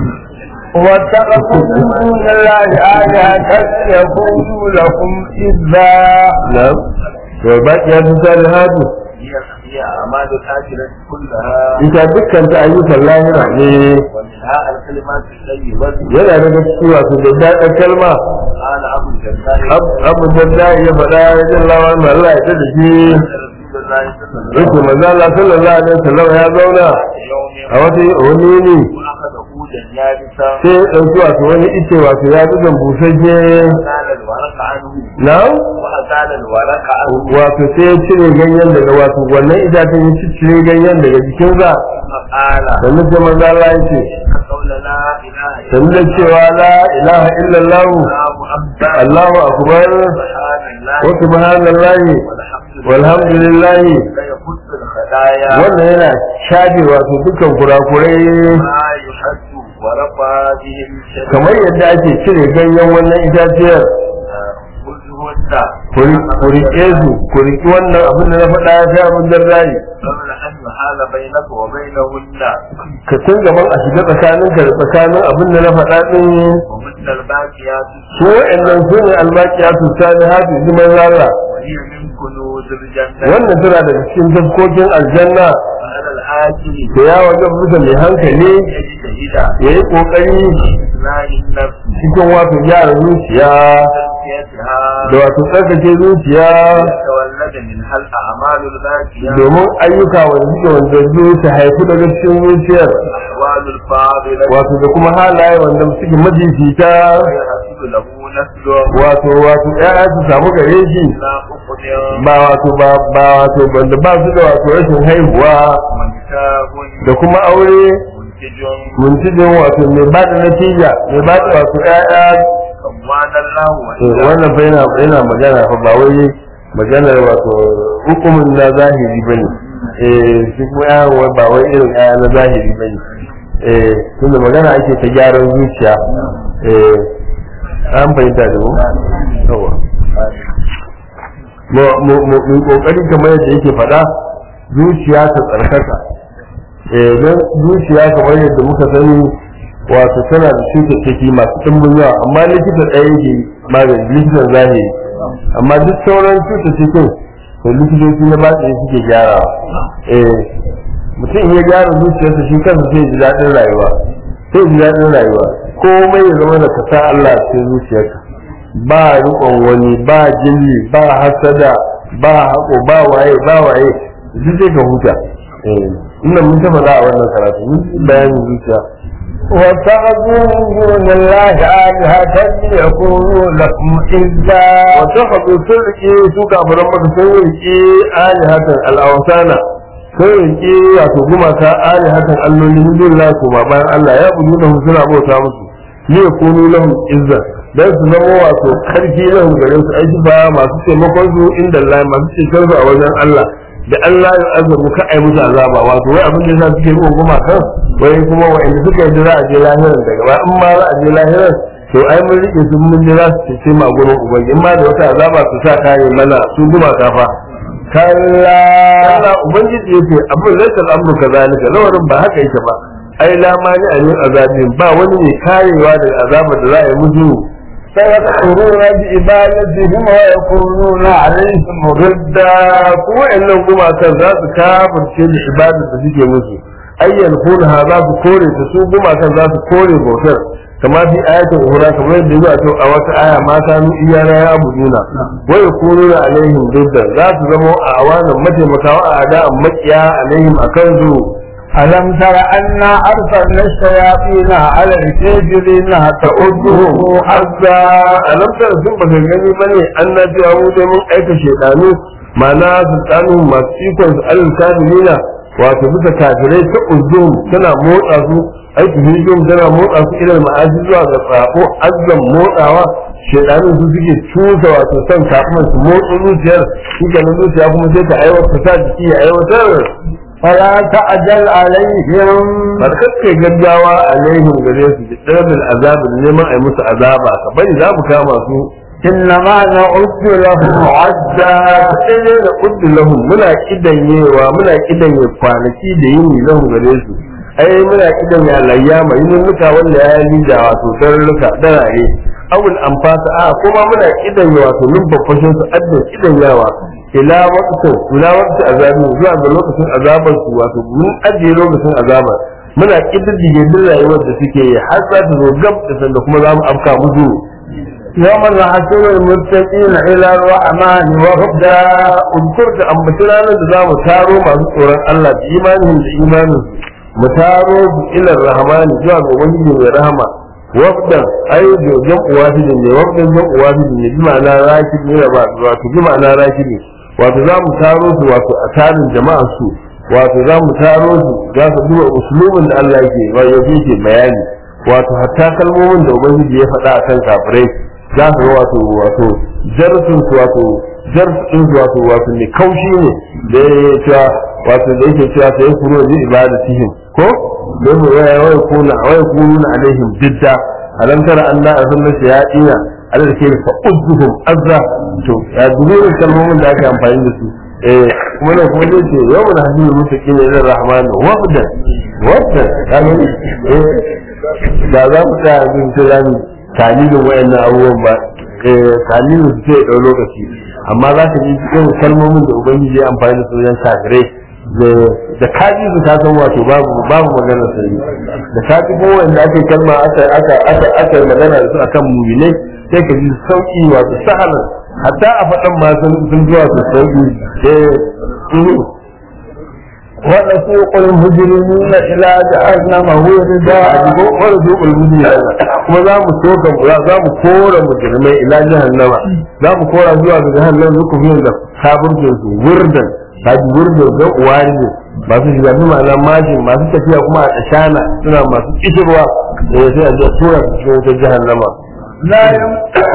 واتقوا من دون الله آلهة يكونوا لكم إذا na'am to baki ya tusa da hadu هي هي أعمال الآخرة كلها ita dukkan ta ayyukan lahira ne ومنها الكلمات الطيبة yana daga cikin wasu da daɗin kalma قال أبو الجزاء Ab- abu dadda ya faɗa ya jin lawa mai Allah ya tada shi رسول الله صلى الله yake manzo Allah sallallahu alaihi wasallam ya zauna عليه يوم a wata wani ne وأخذ عودا يابسا sai ya ɗauki wato wani ice wato ya bi busasshe وأزال الورق عنه na وأزال الورق عنه wato sai ya cire ganyen daga wato wannan itacen ya cire ganyen daga jikinsa فقال sannan sai manzo Allah ya ce إن قول لا إله إلا sannan da cewa la ilaha illallah الله أكبر Allahu akbar سبحان الله wa subhanallahi والحمد لله walhamdulillah لا يخص الخدايا wannan yana shafe wato dukkan kurakurai ما يحد ورفع به الشرك kamar yadda ake cire ganyen wannan itaciyar كلهن ku riƙe su ku riƙi wannan abin da na faɗa ya fi abin da rai قبل أن يحال بينك وبينهن ka tun gaban a shiga tsakanin ka da tsakanin abin da na faɗa ɗin ومثل الباقيات su wa'annan su ne albaƙiya su sani hafi ziman rara وهي من كنوز الجنة wannan tana daga cikin tafkokin aljanna وعلى الآكل da ya wajen bisa mai hankali يجتهد ya yi ƙoƙari إصلاح النفس cikin wato gyara zuciya وتزكيتها da wato tsarkake zuciya يتولد منها الأعمال الباقية domin ayyuka wanda suke wanda zuwa su haifu daga cikin zuciyar الأحوال الفاضلة wato da kuma halaye wanda suke majifita ويحصل له نسله wato wato ƴaƴa su samu gare shi لا أقدر ba wato ba ba wato wanda ba su da wato rashin haihuwa وكتاب da kuma aure منتج muntijin wato mai ba da natija mai ba da wato ƴaƴa كمان الله to وإذا wannan fa yana yana magana fa ba wai maganar wato hukumin na zahiri bane eh shi kuma ƴaƴan wai ba wai irin ƴaƴa na zahiri bane eh tunda magana ake ta gyaran zuciya eh an fahimta da mu yawa mu mu mu mu kokari kamar yadda yake faɗa zuciya ta tsarkaka eh don zuciya kamar yadda muka sani wato tana da cututtuki masu ɗimbin yawa amma likita ɗaya yake magani likitan zahiri amma duk sauran cututtukin to likitoci na batsi suke gyarawa eh mutum in ya gyara zuciyarsa shi kansa sai ji daɗin rayuwa sai ji daɗin rayuwa komai ya zama da kasa Allah a cikin zuciyarka ba riƙon wani ba jilli ba hasada ba haƙo ba waye ba waye duk sai ka huta eh ina mun ta faɗa a wannan karatu mun yi bayanin zuciya واتخذوا من دون الله آلهة ليكونوا لكم عزا wata haɗu sun riƙe su kafiran maka sun riƙe alihatan al'awasana sun riƙe wato gumaka alihatan alloli min dun la kuma bayan Allah ya budu da suna bauta musu ne kunu lahum izza dan su zama wato karfi lahum gare su aiki ba masu taimakon su inda Allah masu cikin su a wajen Allah da Allah ya azabu ka ai musu azaba wato wai abin da yasa suke yi gumakan wai kuma wa'anda suka yi za a je lahiran daga ba in ma za a je lahiran to ai mun rike su mun je za su ce ma gurin ubangi in ma da wata azaba su sa kare mana su guma kafa kalla Allah ubangiji yace abin laysa al-amru kadhalika lawarin ba haka yake ba ai la mani a yin azabin ba wani ne karewa daga azabar da za a yi musu سيكفرون بعبادتهم ويكونون عليهم ridda kuma wa'annan gumakan za su kafirce da ibadar da suke musu ayyan kunha za su kore ta su gumakan za su kore bautar kama fi ayatul uhra kamar yadda zuwa to a wata aya ma kanu iyana ya abuduna wa yakununa alaihim ridda za su zama a awanan mataimakawa a ada'an makiya alaihim akan su ألم تر أنا أرسلنا الشياطين على الكافرين ta'udduhu azza alam tara sun baka gani bane annabi abu da mun aika shedanu ma'ana su tsanu masu ikon su alal kafirina wato bisa kafirai ta uzzum tana motsa su aiki hijum tana motsa su ilal ma'aji zuwa ga tsako azzan motsawa shedanu su suke cusa wato son kafin su motsa zuciyar shi kenan zuciya kuma sai ta aiwatar ta jiki ya aiwatar فلا تعجل عليهم barkar kai gaggawa alaihim gare su da ɗarbin azabin neman a yi musu azaba ka bari za mu kama su إنما نعد لهم da sai ne da uddu lahum muna kidanyewa muna kidanye kwanaki da yini lahum gare su ai muna kidanye layyama yin muka wanda ya yi da wato darruka darare awul amfasa a kuma muna kidanye wato numfafashin su adda kidanyawa ila waqtin ila waqti azabin zuwa ga lokacin azabar su wato mun ajiye lokacin azabar muna kididdige duk rayuwar da suke yi har za ta zo gab da sanda kuma za mu afka musu يوم نحشر المتقين إلى الرحمن وفدا da unkur da ambaci ranar da za mu taro masu tsoron Allah da imanin da imanin mu taro su ilar rahmani zuwa ga ubangiji mai rahama wafdan ai da jam'u wahidin ne wafdan jam'u wahidin ne bi ma'ana rakib ne ba wato bi ma'ana rakib ne wato za mu taro su wato a tarin jama'ar su wato za mu taro su za su duba usulubin da Allah yake wa yake bayani wato hatta kalmomin da ubangiji ya faɗa akan kafirai za su ga wato wato jarsun su wato jarsun su wato wato ne kaushi ne da ya cewa wato da yake cewa sai kuro ji ibadatihim ko don mu waya waya kuna waya kununa alaihim didda alam tara anna azalla shayatina ala da ke fa uzzuhum azza to ya dubi kalmomin da aka amfani da su eh kuma ne kuma zai ce yau na hajji mutaqin ila rahman wafdan wafdan kan eh da za mu tsaya a cikin tilani talilin wayannan abubuwan ba talilin su sai ɗau lokaci amma za ka ji irin kalmomin da ubangiji ya amfani da su wajen kafirai da kaji su ta san wato babu babu magana sai da ka ji ko wanda ake kalma aka aka aka aka magana da su akan mu'minai sai ka ji sauki wato sahalan hatta a faɗan ma sun sun ji wato sauki eh ونسوق المجرمين إلى جهنم وردا wani zuƙul mujiya kuma za mu soka za mu kora mujrimai ila jahannama za mu kora zuwa ga jahannama zuku fiye da kafircin su wurdan kaji wurdan ga uwari ne masu shiga bi ma'ana majin masu tafiya kuma a ashana suna masu kishirwa da ya sai a je tura su cikin wutar jahannama لا يم...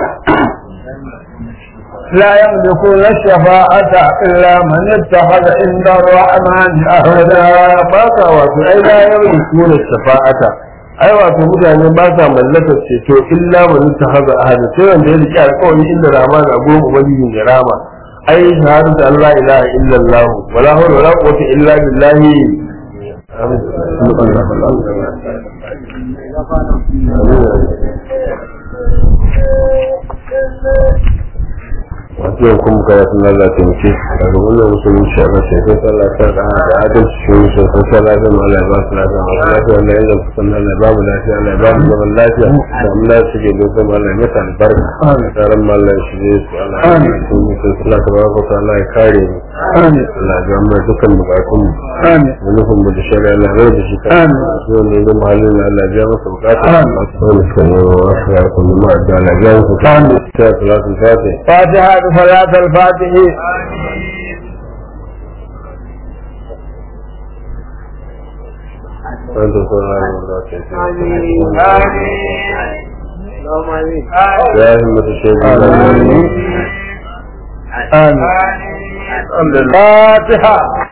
لا يملكون الشفاعة إلا من اتخذ عند الرحمن أهدا ba sa wato ai la yamlikuna shafa'ata ai wato mutane ba sa mallakar ceto illa man tahaza ahada sai wanda ya rike alƙawari inda rahman a gurin ubangiji ne rama ai shahadatu an la ilaha illa allah wala hawla wala quwwata illa billahi wasu yau kuma kaya sun lalata mace daga wannan musulun shi a mace sai sallah ta da da adalci shi musu sai sallah ta ma Allah ya ba su lafiya masu lafiya wannan yanzu su san Allah ya ba mu lafiya Allah ya ba mu zaman lafiya da mu lafiya suke dokar ma Allah ya mata albarka tsaron ma Allah ya shige su Allah ya yi su musu sallah ta baraka ta Allah ya kare mu آمين Allah ya ga mu dukkan bukatun mu آمين da nufin mu da shari'a Allah ya da shi kan Amin. su wanda ya zama halin da Allah ya biya masa bukata Amin. masu wani suka yi wa wasu ya kuma ma da Allah ya biya masa bukata Amin. sai salatul fatih فاتحة صلاة الفاتح أنت سبحان الله يا همة الشيخ آمين آمين الفاتحة